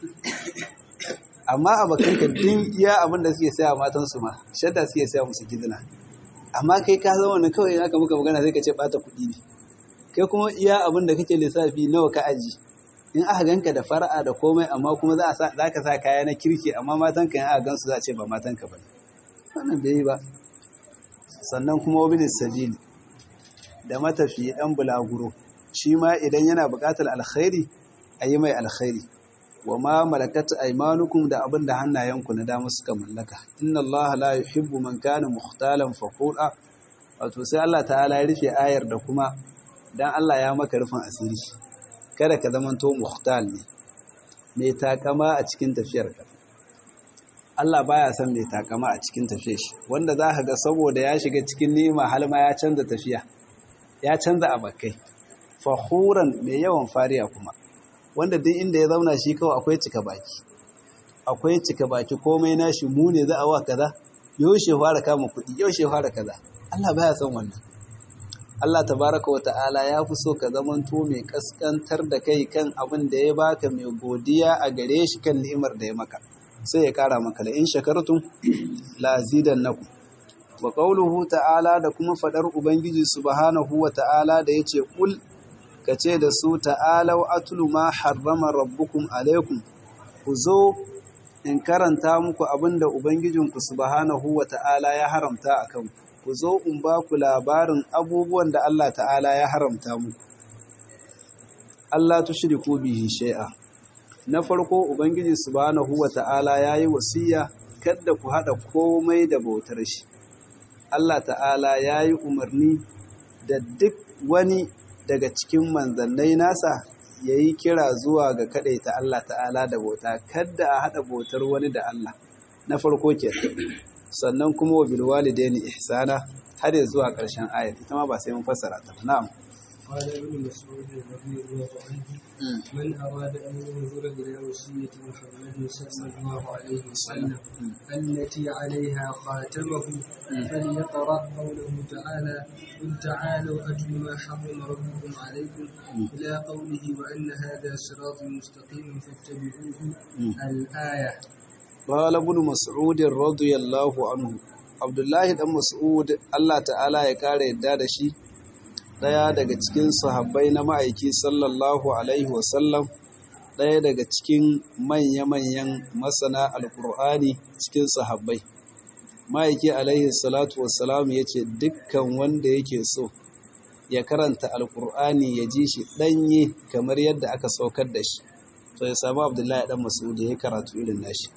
amma a bakanka din iya abin da suke saya matansu ma shadda suke saya musu gidina amma kai ka zama wani kawai aka muka magana sai ka ce bata kuɗi ne kai kuma iya abin da kake lissafi nawa ka aji in aka ganka da fara'a da komai amma kuma za ka sa kaya na kirki amma matanka in aka gansu za a ce ba matanka ba wannan bai yi ba sannan kuma wabilis sabili da matafi dan bulaguro shi ma idan yana buƙatar alkhairi a yi mai alkhairi wa ma malakat aymanukum da abin da hannayenku na dama suka mallaka inna allaha la yuhibbu man kana mukhtalan fakhura wato sai Allah ta'ala ya rufe ayar da kuma dan Allah ya maka rufin asiri kada ka zamanto mukhtal ne mai takama a cikin tafiyar ka Allah baya son mai takama a cikin tafiyar shi wanda za ka ga saboda ya shiga cikin ni'ima har ma ya canza tafiya ya canza abakai fakhuran mai yawan fariya kuma wanda duk inda ya zauna shi kawai akwai cika baki akwai cika baki komai nashi mu ne za a wa kaza yaushe fara kama kuɗi yaushe fara kaza Allah baya son wannan Allah tabaraka wa ta'ala ya fi so ka zamanto mai kaskantar da kai kan abin da ya baka mai godiya a gare shi kan ni'imar da ya maka sai ya kara maka la in shakartum la azidannakum wa qawluhu ta'ala da kuma fadar ubangiji subhanahu wa ta'ala da yace kul ka ce da su ta'alau atulu ma harrama rabbukum alaikum ku zo in karanta muku abinda ubangijinku subhanahu wa ta'ala ya haramta a kanku ku zo in ba ku labarin abubuwan da Allah ta'ala ya haramta muku Allah tushriku bihi shay'a na farko ubangiji subhanahu wa ta'ala yayi wasiya kada ku hada komai da bautar shi Allah ta'ala yayi umarni da duk wani daga cikin manzannai nasa ya yi kira zuwa ga kaɗaita Allah ta'ala da bauta kadda a haɗa bautar wani da Allah na farko ke sannan kuma wa bilwalidaini ihsana har ya zuwa ƙarshen ayat ita ma ba sai mun fassara ta na'am قال ابن مسعود رضي الله عنه من أراد أن ينظر إلى وصية محمد صلى الله عليه وسلم التي عليها خاتمه فليقرأ قوله تعالى قل تعالوا أتل ما حرم ربكم عليكم إلى قوله وأن هذا صراط مستقيم فاتبعوه الآية قال ابن مسعود رضي الله عنه عبد الله بن مسعود الله تعالى ya kare yadda da shi ɗaya daga cikin sahabbai na ma'aiki sallallahu alaihi wasallam ɗaya daga cikin manya-manyan masana alkur'ani cikin sahabbai ma'aiki alaihi salatu wasalam ya ce dukkan wanda yake so ya karanta alkur'ani ya ji shi ɗanye kamar yadda aka saukar da shi to ya samu abdullahi ɗan mas'ud ya karatu irin nashi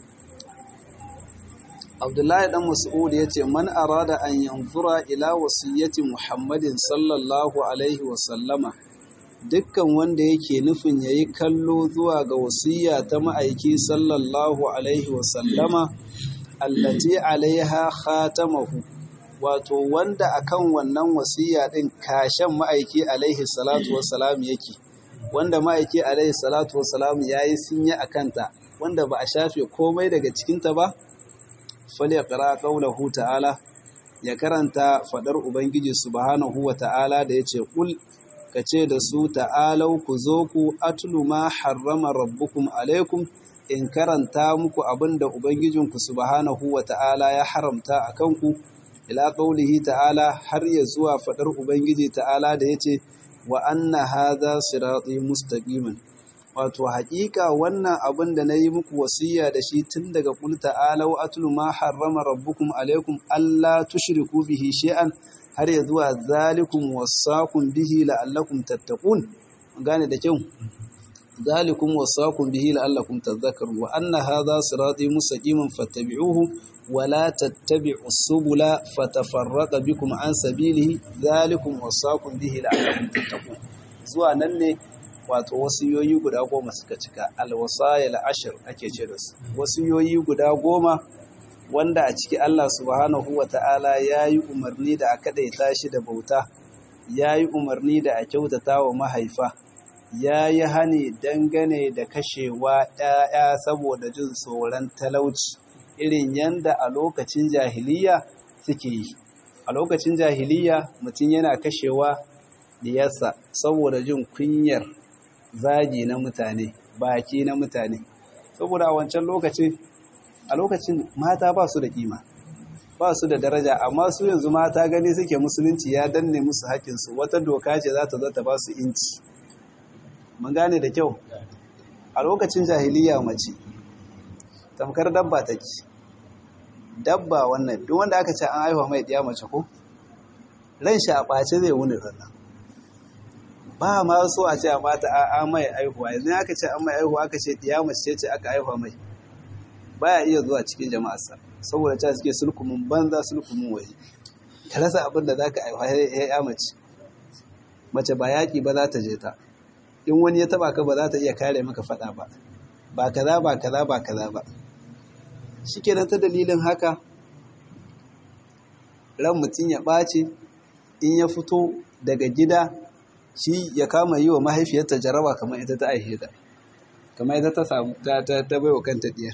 abdullahi dan mas'ud ya ce man arada an yanzura ila wasiyyati muhammadin sallallahu alaihi wasallama dukkan wanda yake nufin yayi kallo zuwa ga wasiyya ta ma'aiki sallallahu alaihi wasallama allati alaiha khatamahu wato wanda akan wannan wasiyya din kashen ma'aiki alaihi salatu wassalam yake wanda ma'aiki alaihi salatu wassalam yayi sinya akanta wanda ba a shafe komai daga cikinta ba falyaqra qawlahu ta'ala ya karanta fadar ubangiji subhanahu wa ta'ala da yace kul kace da su ta'alau ku zo ku atlu ma harrama rabbukum alaikum in karanta muku abinda ubangijinku subhanahu wa ta'ala ya haramta akan ku ila qawlihi ta'ala har ya zuwa fadar ubangiji ta'ala da yace wa anna hadha sirati mustaqiman wato haƙiƙa wannan abin da na yi muku wasiya da shi tun daga ƙul ta'alau atlu ma harrama rabbukum alaikum alla tushriku bihi shay'an har ya zuwa zalikum wasaqum bihi la'allakum tattaqun gane da kyau zalikum wasaqum bihi la'allakum tadhakkarun wa anna hadha sirati mustaqiman fattabi'uhu wa la tattabi'us subula fatafarraqa bikum an sabilihi zalikum wasaqum bihi la'allakum tattaqun zuwa nan ne wato wasiyoyi guda goma suka cika alwasayil ashir ake ce da su wasiyoyi guda goma wanda a ciki Allah subhanahu wata'ala ya yi umarni da a kadaita shi da bauta ya yi umarni da a kyautata wa mahaifa ya yi hani dangane da kashewa ‘ya'ya saboda jin tsoron talauci irin yanda a lokacin jahiliya suke yi a lokacin jahiliya mutum yana kashewa diyarsa saboda jin kunyar zagi na mutane baki na mutane saboda a wancan lokacin a lokacin mata ba su da kima ba su da daraja amma su yanzu mata gani suke musulunci ya danne musu haƙinsu wata doka ce za ta zo ta ba su inci mun gane da kyau a lokacin jahiliya mace tamkar dabba take dabba wannan duk wanda aka ce an haifa mai ɗiya mace ko ran shi a ɓace zai wuni rannan ba ma so a ce a mata a mai aihuwa yanzu aka ce an mai aihuwa aka ce ɗiya mace ce aka haifa mai baya iya zuwa cikin jama'arsa saboda ta suke sulkumin banza sulkumin waje ka rasa abin da za ka aiwa ya mace mace ba yaƙi ba za ta je ta in wani ya taba ka ba za ta iya kare maka faɗa ba ba kaza ba kaza ba kaza ba shi kenan ta dalilin haka ran mutum ya ɓace in ya fito daga gida shi ya kama yi wa mahaifiyarta jaraba kamar ita ta aihe ta kamar ita ta samu ta bai wa kanta diyar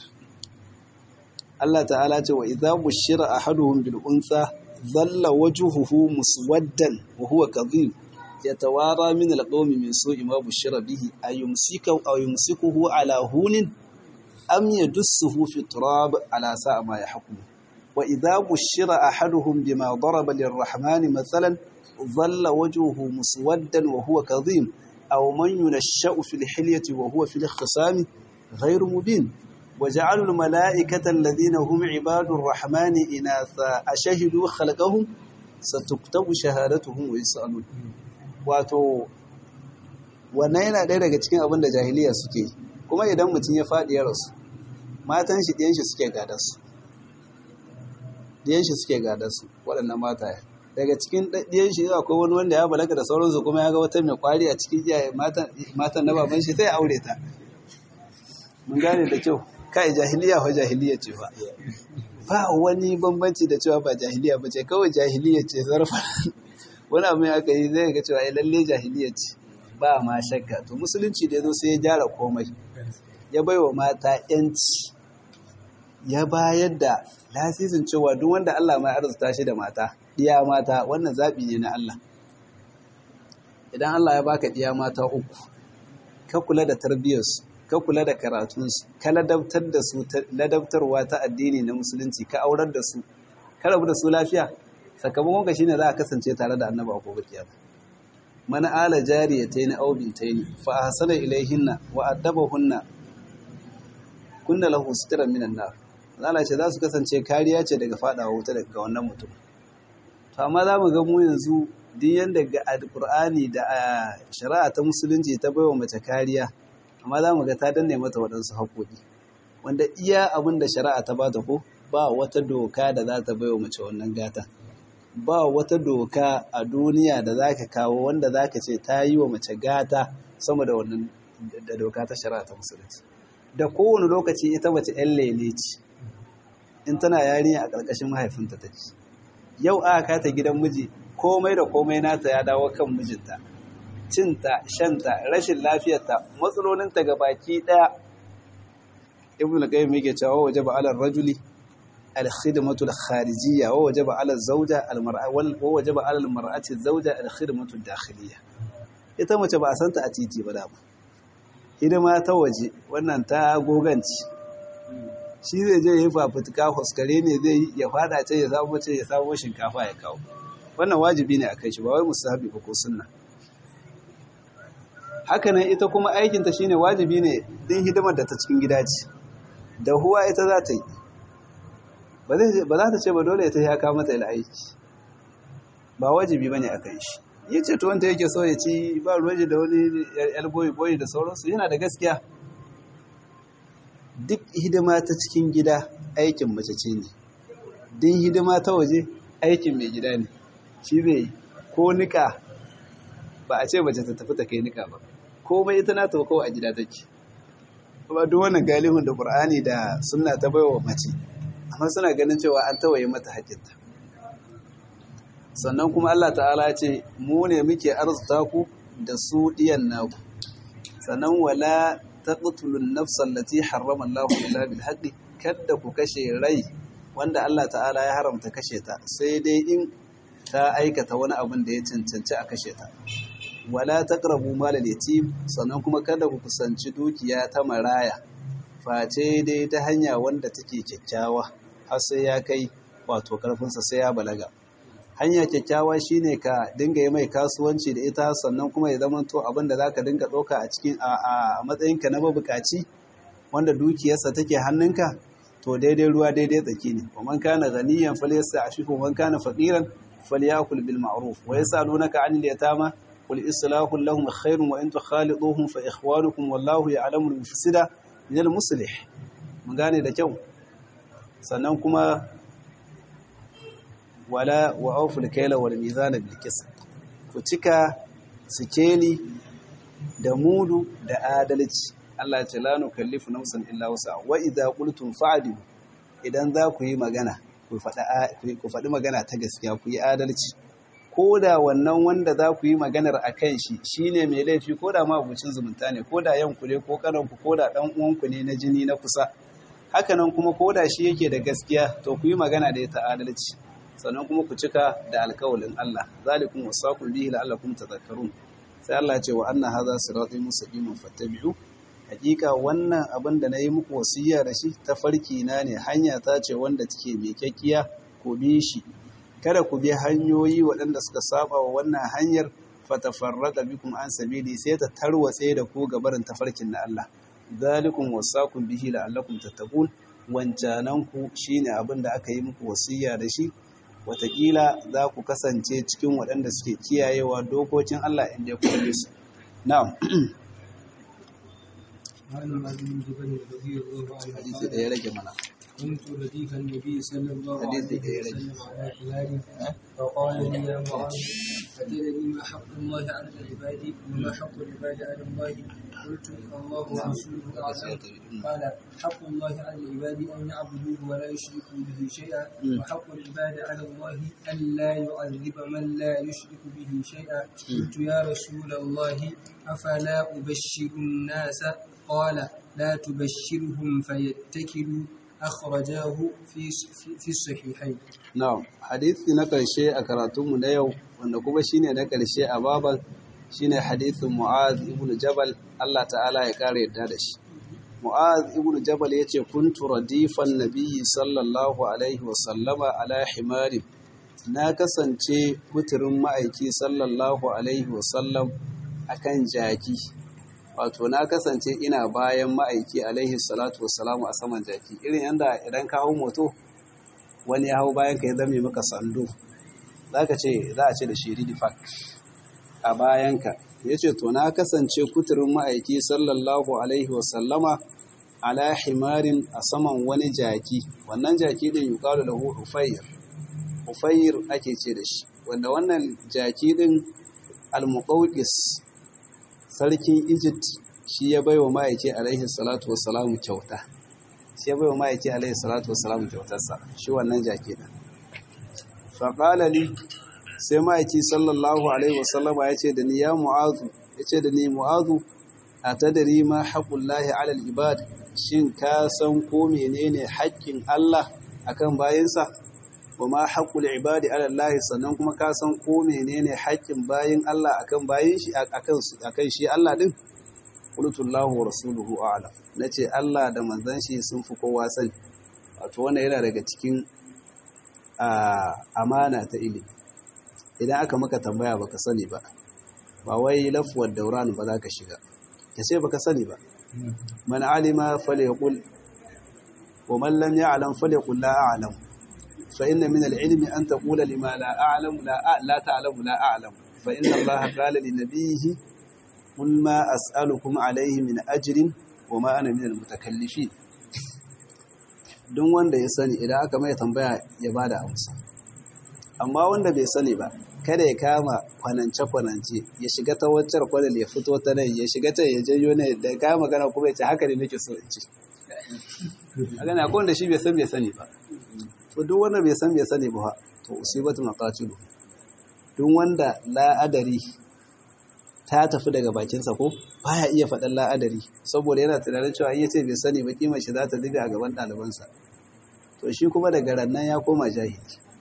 Allah ta'ala ce wa idza bushira ahaduhum bil unsa dhalla wajhuhu muswaddan wa huwa kadhib yatawara min al qawmi min su'i ma bushira bihi ayumsika aw yumsikuhu ala hunin am yadussuhu fi turab ala sa'a ma yahkum wa idza bushira ahaduhum bima daraba lirrahmani mathalan dhalla wajhuhu muswaddan wa huwa kadhib aw man yunashsha'u fil hilyati wa huwa fil khisami ghayr mubin وجعلوا الملائكة الذين هم عباد الرحمن إناثا أشهدوا خلقهم ستكتب شهادتهم ويسألون wato wannan yana ɗaya daga cikin abin da jahiliya suke kuma idan mutum ya faɗi ya rasu matan shi ɗiyan shi suke gada su ɗiyan shi suke gada su waɗannan mata daga cikin ɗiyan shi akwai wani wanda ya balaga da sauransu kuma ya ga wata mai kwari a cikin iyaye matan na baban shi sai aure ta mun gane da kyau kai jahiliya fa jahiliya ce fa ba wani bambanci da cewa ba jahiliya ba ce kawai jahiliya ce zarfa wani abin aka yi zai ga cewa lalle jahiliya ce ba ma shakka to musulunci da ya zo sai ya gyara komai ya bai wa mata yanci ya bayar da lasisin cewa duk wanda Allah ma arzuta shi da mata diya mata wannan zaɓi ne na Allah idan Allah ya baka diya mata uku ka kula da tarbiyyarsu ka kula da karatunsu ka ladabtar da su ladabtarwa ta addini na musulunci ka aurar da su ka rabu da su lafiya sakamakon ka shine za a kasance tare da annaba a gobe kiyama man ala jariyatayn aw bintayn fa ahsana ilayhinna wa addabahunna kunna lahu sitran minan nar Allah ce za su kasance kariya ce daga fadawa wuta daga wannan mutum to amma za mu ga mu yanzu duk yanda ga alqur'ani da shari'a ta musulunci ta baiwa mace kariya amma za mu ga ta danne mata waɗansu haƙoƙi wanda iya abin da shari'a ta ba ta ko ba wata doka da za ta baiwa mace wannan gata ba wata doka a duniya da za ka kawo wanda za ka ce ta yi wa mace gata sama da wannan da doka ta shari'a ta musulunci da kowane lokaci ita mace yan lele ce in tana yarinya a ƙarƙashin mahaifinta ta ce yau aka ta gidan miji komai da komai nata ya dawo kan mijinta cinta shanta rashin lafiyarta matsalolinta ga baki ɗaya ibn al-qayyim yake cewa wajaba ala rajuli al-khidmatu al-kharijiyya wa wajaba ala zawja al-mar'a wa wajaba ala al-mar'ati zawja al-khidmatu ad-dakhiliyya ita mace ba a santa a titi ba da ba hidima ta waje wannan ta goganci shi zai je yi fafutuka huskare ne zai ya fada ce ya samu mace ya samu shinkafa ya kawo wannan wajibi ne a kai shi ba wai musahabi ba ko sunna hakanan ita kuma aikinta shine wajibi ne din hidimar da ta cikin gida ce da huwa ita za ta yi ba za ta ce ba dole ta ya kawo mata ila aiki ba wajibi bane a kan shi ya ce to wanda yake so ya ci ba ruwaje da wani yar boyi boyi da sauransu yana da gaskiya duk hidima ta cikin gida aikin mace ce ne din hidima ta waje aikin mai gida ne shi zai ko nika ba a ce mace ta tafi ta kai nika ba komai ita na tafi kawai a gida take kuma duk wannan galibin da qur'ani da sunna ta baiwa mace amma suna ganin cewa an tawaye mata haƙƙinta sannan kuma Allah ta'ala ce mu ne muke arzuta ku da su diyan naku sannan wala taqtulun nafsan allati harrama Allah illa bil haqqi kada ku kashe rai wanda Allah ta'ala ya haramta kashe ta sai dai in ta aikata wani abin da ya cancanci a kashe ta wala taqrabu mal yatim sannan kuma kada ku kusanci dukiya ta maraya face dai ta hanya wanda take kyakkyawa har sai ya kai wato karfinsa sai ya balaga hanya kyakkyawa shine ka dinga yi mai kasuwanci da ita sannan kuma ya zama to abin da zaka dinga ɗauka a cikin a matsayinka na mabukaci wanda dukiyarsa take hannunka to daidai ruwa daidai tsaki ne wa man kana ghaniyan falyasta'fif wa man kana faqiran falyakul bil ma'ruf wa yasalunaka 'anil yatama qul islahu lahum khairun wa in tukhaliduhum fa ikhwanukum wallahu ya'lamu al-mufsida min al-muslih mun gane da kyau sannan kuma wala wa awful kayla wal mizana bil qist ku cika sikeli da mudu da adalci Allah ya ce la nukallifu nafsan illa wusa wa idza qultum fa'dilu idan za ku yi magana ku faɗi ku faɗi magana ta gaskiya ku yi adalci ko da wannan wanda za ku yi maganar a kan shi shine mai laifi ko da ma abucin zumunta ne ko da yanku ne ko kananku ko da ɗan uwanku ne na jini na kusa hakanan kuma ko da shi yake da gaskiya to ku yi magana da ita adalci sannan kuma ku cika da alkawalin Allah zalikum wasaqul bihi la'allakum tadhakkarun sai Allah ya ce wa anna hadha sirati mustaqiman fattabi'u hakika wannan abin da nayi muku wasiya da shi tafarki na ne hanya ta ce wanda take mai kyakkiya ku bi shi kada ku bi hanyoyi waɗanda suka saba wa wannan hanyar fatafarrada bikum an sabili sai ta tarwatse da ku gabarin tafarkin na Allah zalikum wasaqum bihi la'allakum tattaqun wancanan ku shine abin da aka yi muku wasiya da shi watakila za ku kasance cikin waɗanda suke kiyayewa dokokin Allah inda ya kuma su na'am hadisi da ya rage mana كنت رديف النبي صلى الله حديث عليه غير وسلم على خلالي فقال لي يا معاذ أتدري ما حق الله على العباد وما حق العباد على الله قلت الله ورسوله أعلم قال حق الله على العباد أن يعبدوه ولا يشركوا به شيئا وحق العباد على الله أن لا يعذب من لا يشرك به شيئا قلت يا رسول الله أفلا أبشر الناس قال لا تبشرهم فيتكلوا أخرجاه في في الصحيحين na'am hadisi na ƙarshe a karatunmu na yau wanda kuma shine na ƙarshe a baban shine hadisin Mu'az ibn Jabal Allah ta'ala ya kare yadda da shi Mu'az ibn Jabal yace kuntu radifan nabiyyi sallallahu alaihi wa sallama ala himari na kasance muturin ma'aiki sallallahu alaihi wa sallam akan jaki wato na kasance ina bayan ma'aiki alaihi salatu wassalamu a saman jaki irin yanda idan ka hau moto wani ya hau bayan ka ya zame maka sando za ka ce za a ce da shi ridifak a bayanka ya ce to na kasance kuturin ma'aiki sallallahu alaihi wasallama ala himarin a saman wani jaki wannan jaki din yi kawo da hufayir hufayir ake ce da shi wanda wannan jaki din al-muqawqis sarkin Egypt shi ya baiwa ma'aiki alaihi salatu wassalamu kyauta shi ya baiwa ma'aiki alaihi salatu wassalamu kyautarsa shi wannan jaki din faƙala li sai ma'aiki sallallahu alaihi wasallama ya ce da ni ya mu'azu ya ce da ni mu'azu a tadari ma haƙullahi alal ibad shin ka san ko menene haƙƙin Allah akan bayinsa wa ma haƙul ibadi ala Allah sannan kuma ka san ko menene haƙƙin bayin Allah akan bayin shi akan akan shi Allah din qultullahu wa rasuluhu a'lam nace Allah da manzon shi sun fi kowa sani wato wannan yana daga cikin amana ta ilimi idan aka maka tambaya baka sani ba ba wai lafuwar dauran ba za ka shiga ka ce baka sani ba man alima falyaqul wa man lam ya'lam falyaqul la a'lam fa inna min al-ilmi an taqula lima la a'lam la la ta'lamu la a'lam fa inna Allah qala li nabiyhi qul ma as'alukum alayhi min ajrin wa ma ana min al-mutakallifin duk wanda ya sani idan aka mai tambaya ya bada amsa amma wanda bai sani ba kada ya kama kwanance-kwanance ya shiga ta waccar kwanal ya fito ta nan ya shiga ta ya janyo ne da kama magana kuma ya ce haka ne nake so in ci a gani akwai wanda shi bai san bai sani ba to duk wanda bai san bai sani ba to usibatu maqatilu duk wanda la'adari ta tafi daga bakinsa ko baya iya faɗan la'adari saboda yana tunanin cewa iya ce bai sani ba kimar shi za ta diga a gaban ɗalibansa to shi kuma daga rannan ya koma jahili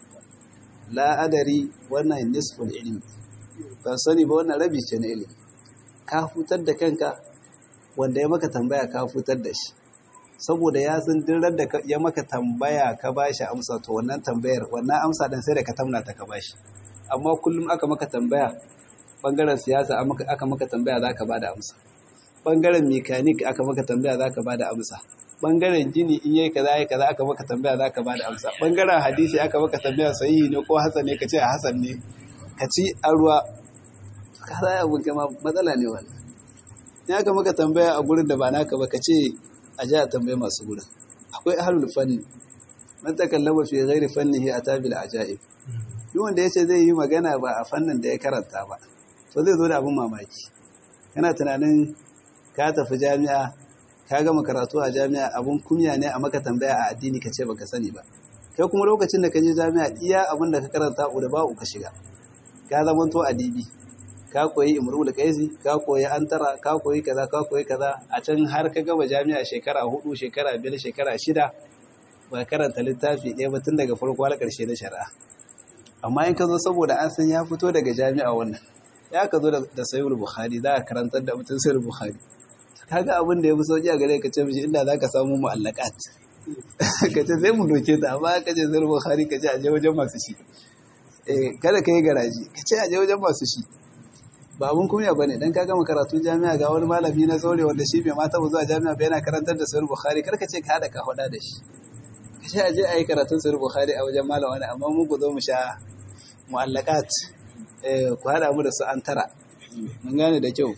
la'adari wannan nisful ilimi ban sani ba wannan rabi ce na ilimi ka hutar da kanka wanda ya maka tambaya ka hutar da shi saboda ya san dirar da ya maka tambaya ka bashi amsa to wannan tambayar wannan amsa dan sai da ka tamna ta ka bashi amma kullum aka maka tambaya bangaren siyasa aka maka tambaya za ka ba da amsa bangaren mekanik aka maka tambaya za ka ba da amsa bangaren gini in yayi kaza yayi kaza aka maka tambaya za ka ba da amsa bangaren hadisi aka maka tambaya sahihi ne ko hasan ne ka ce hasan ne ka ci a ruwa ka za abun kama matsala ne wannan in aka maka tambaya a gurin da ba naka ba ka ce a ji a tambaye masu gurin akwai ahlul fanni man takallama fi ghairi fannihi atabil ajaib duk wanda yace zai yi magana ba a fannin da ya karanta ba to zai zo da abin mamaki kana tunanin ka tafi jami'a ka gama karatu a jami'a abun kunya ne a maka tambaya a addini ka ce baka sani ba kai kuma lokacin da ka je jami'a iya abin da ka karanta da ba ka shiga ka zama to adibi ka koyi imru da kaisi ka koyi antara ka koyi kaza ka koyi kaza a can har ka gama jami'a shekara hudu shekara biyar shekara shida ba karanta littafi ɗaya ba tun daga farko har ƙarshe na shari'a amma in ka zo saboda an san ya fito daga jami'a wannan ya ka zo da sayar bukhari za a karantar da mutum sayar bukhari kaga abin da ya fi sauki a gare ka ce mishi inda za ka samu mu'allakat ka ce sai mu doke ta amma ka ce sayar bukhari ka ce a je wajen masu shi kada ka yi garaji ka ce a je wajen masu shi ba abun kunya ba ne don ka gama karatu jami'a ga wani malami na zaure wanda shi bai mata zuwa jami'a ba yana karantar da sayar bukhari kar ka ce ka haɗa ka faɗa da shi ka ce a je a yi karatun sayar bukhari a wajen malam wani amma mun ku zo mu sha mu'allakat ku haɗa mu da su an tara mun gane da kyau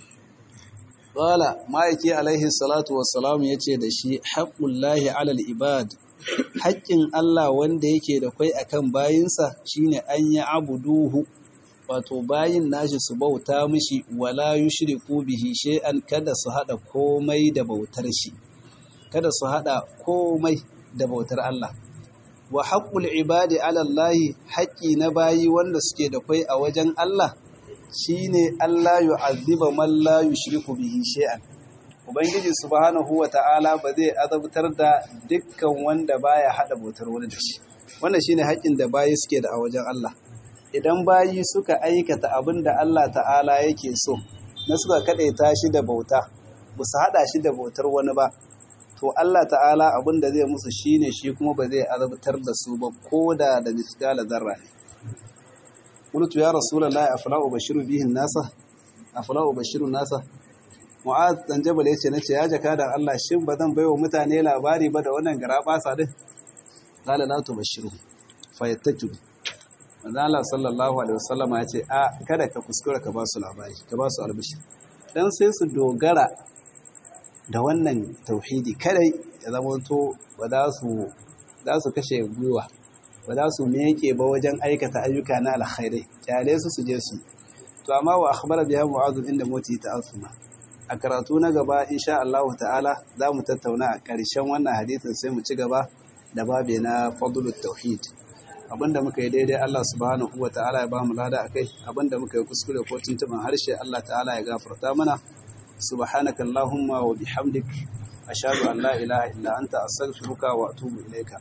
Bala ma'aiki alaihi salatu wassalam ya ce da shi haƙullahi alal ibad haƙƙin Allah wanda yake da kwai akan bayinsa shine an yi abuduhu wato bayin nashi su bauta mishi wala yushriku bihi shay'an kada su hada komai da bautar shi kada su hada komai da bautar Allah wa haqqul ibadi ala Allah haƙƙi na bayi wanda suke da kwai a wajen Allah shine Allah yu'azziba man la yushriku bihi shay'an ubangiji subhanahu wata'ala ba zai azabtar da dukkan wanda baya hada bautar wani da shi wannan shine haƙƙin da bayi suke da a wajen Allah idan bayi suka aikata abin da Allah ta'ala yake so na suka kadaita shi da bauta ba su hada shi da bautar wani ba to Allah ta'ala abin da zai musu shine shi kuma ba zai azabtar da su ba ko da da misgala zarra ne qultu ya rasulullahi afla ubashiru bihin nasa afla ubashiru nasa mu'az dan jabal yace nace ya jaka da Allah shin ba zan baiwa mutane labari ba da wannan garabasa din qala la tubashiru fayattaju manzo Allah sallallahu alaihi wasallam ya ce a kada ka kuskura ka ba su labari ka ba su albishir dan sai su dogara da wannan tauhidi kadai ya zama to ba za su za su kashe gwiwa ba za su meke ba wajen aikata ayyuka na alkhairai kyale su su je su to amma wa akhbara biha mu'adh inda moti ta'assuma a karatu na gaba insha Allah ta'ala za mu tattauna a ƙarshen wannan hadisin sai mu ci gaba da babe na fadlut tauhid abinda muka yi daidai Allah subhanahu wa ta'ala ya ba mu lada akai abinda muka yi kuskure ko tuntuban harshe Allah ta'ala ya gafarta mana subhanaka allahumma wa bihamdik ashhadu an la ilaha illa anta astaghfiruka wa atubu ilayka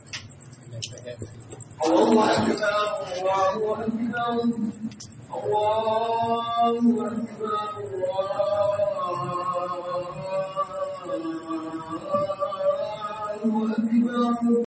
الله أكبر الله أكبر الله أكبر الله أكبر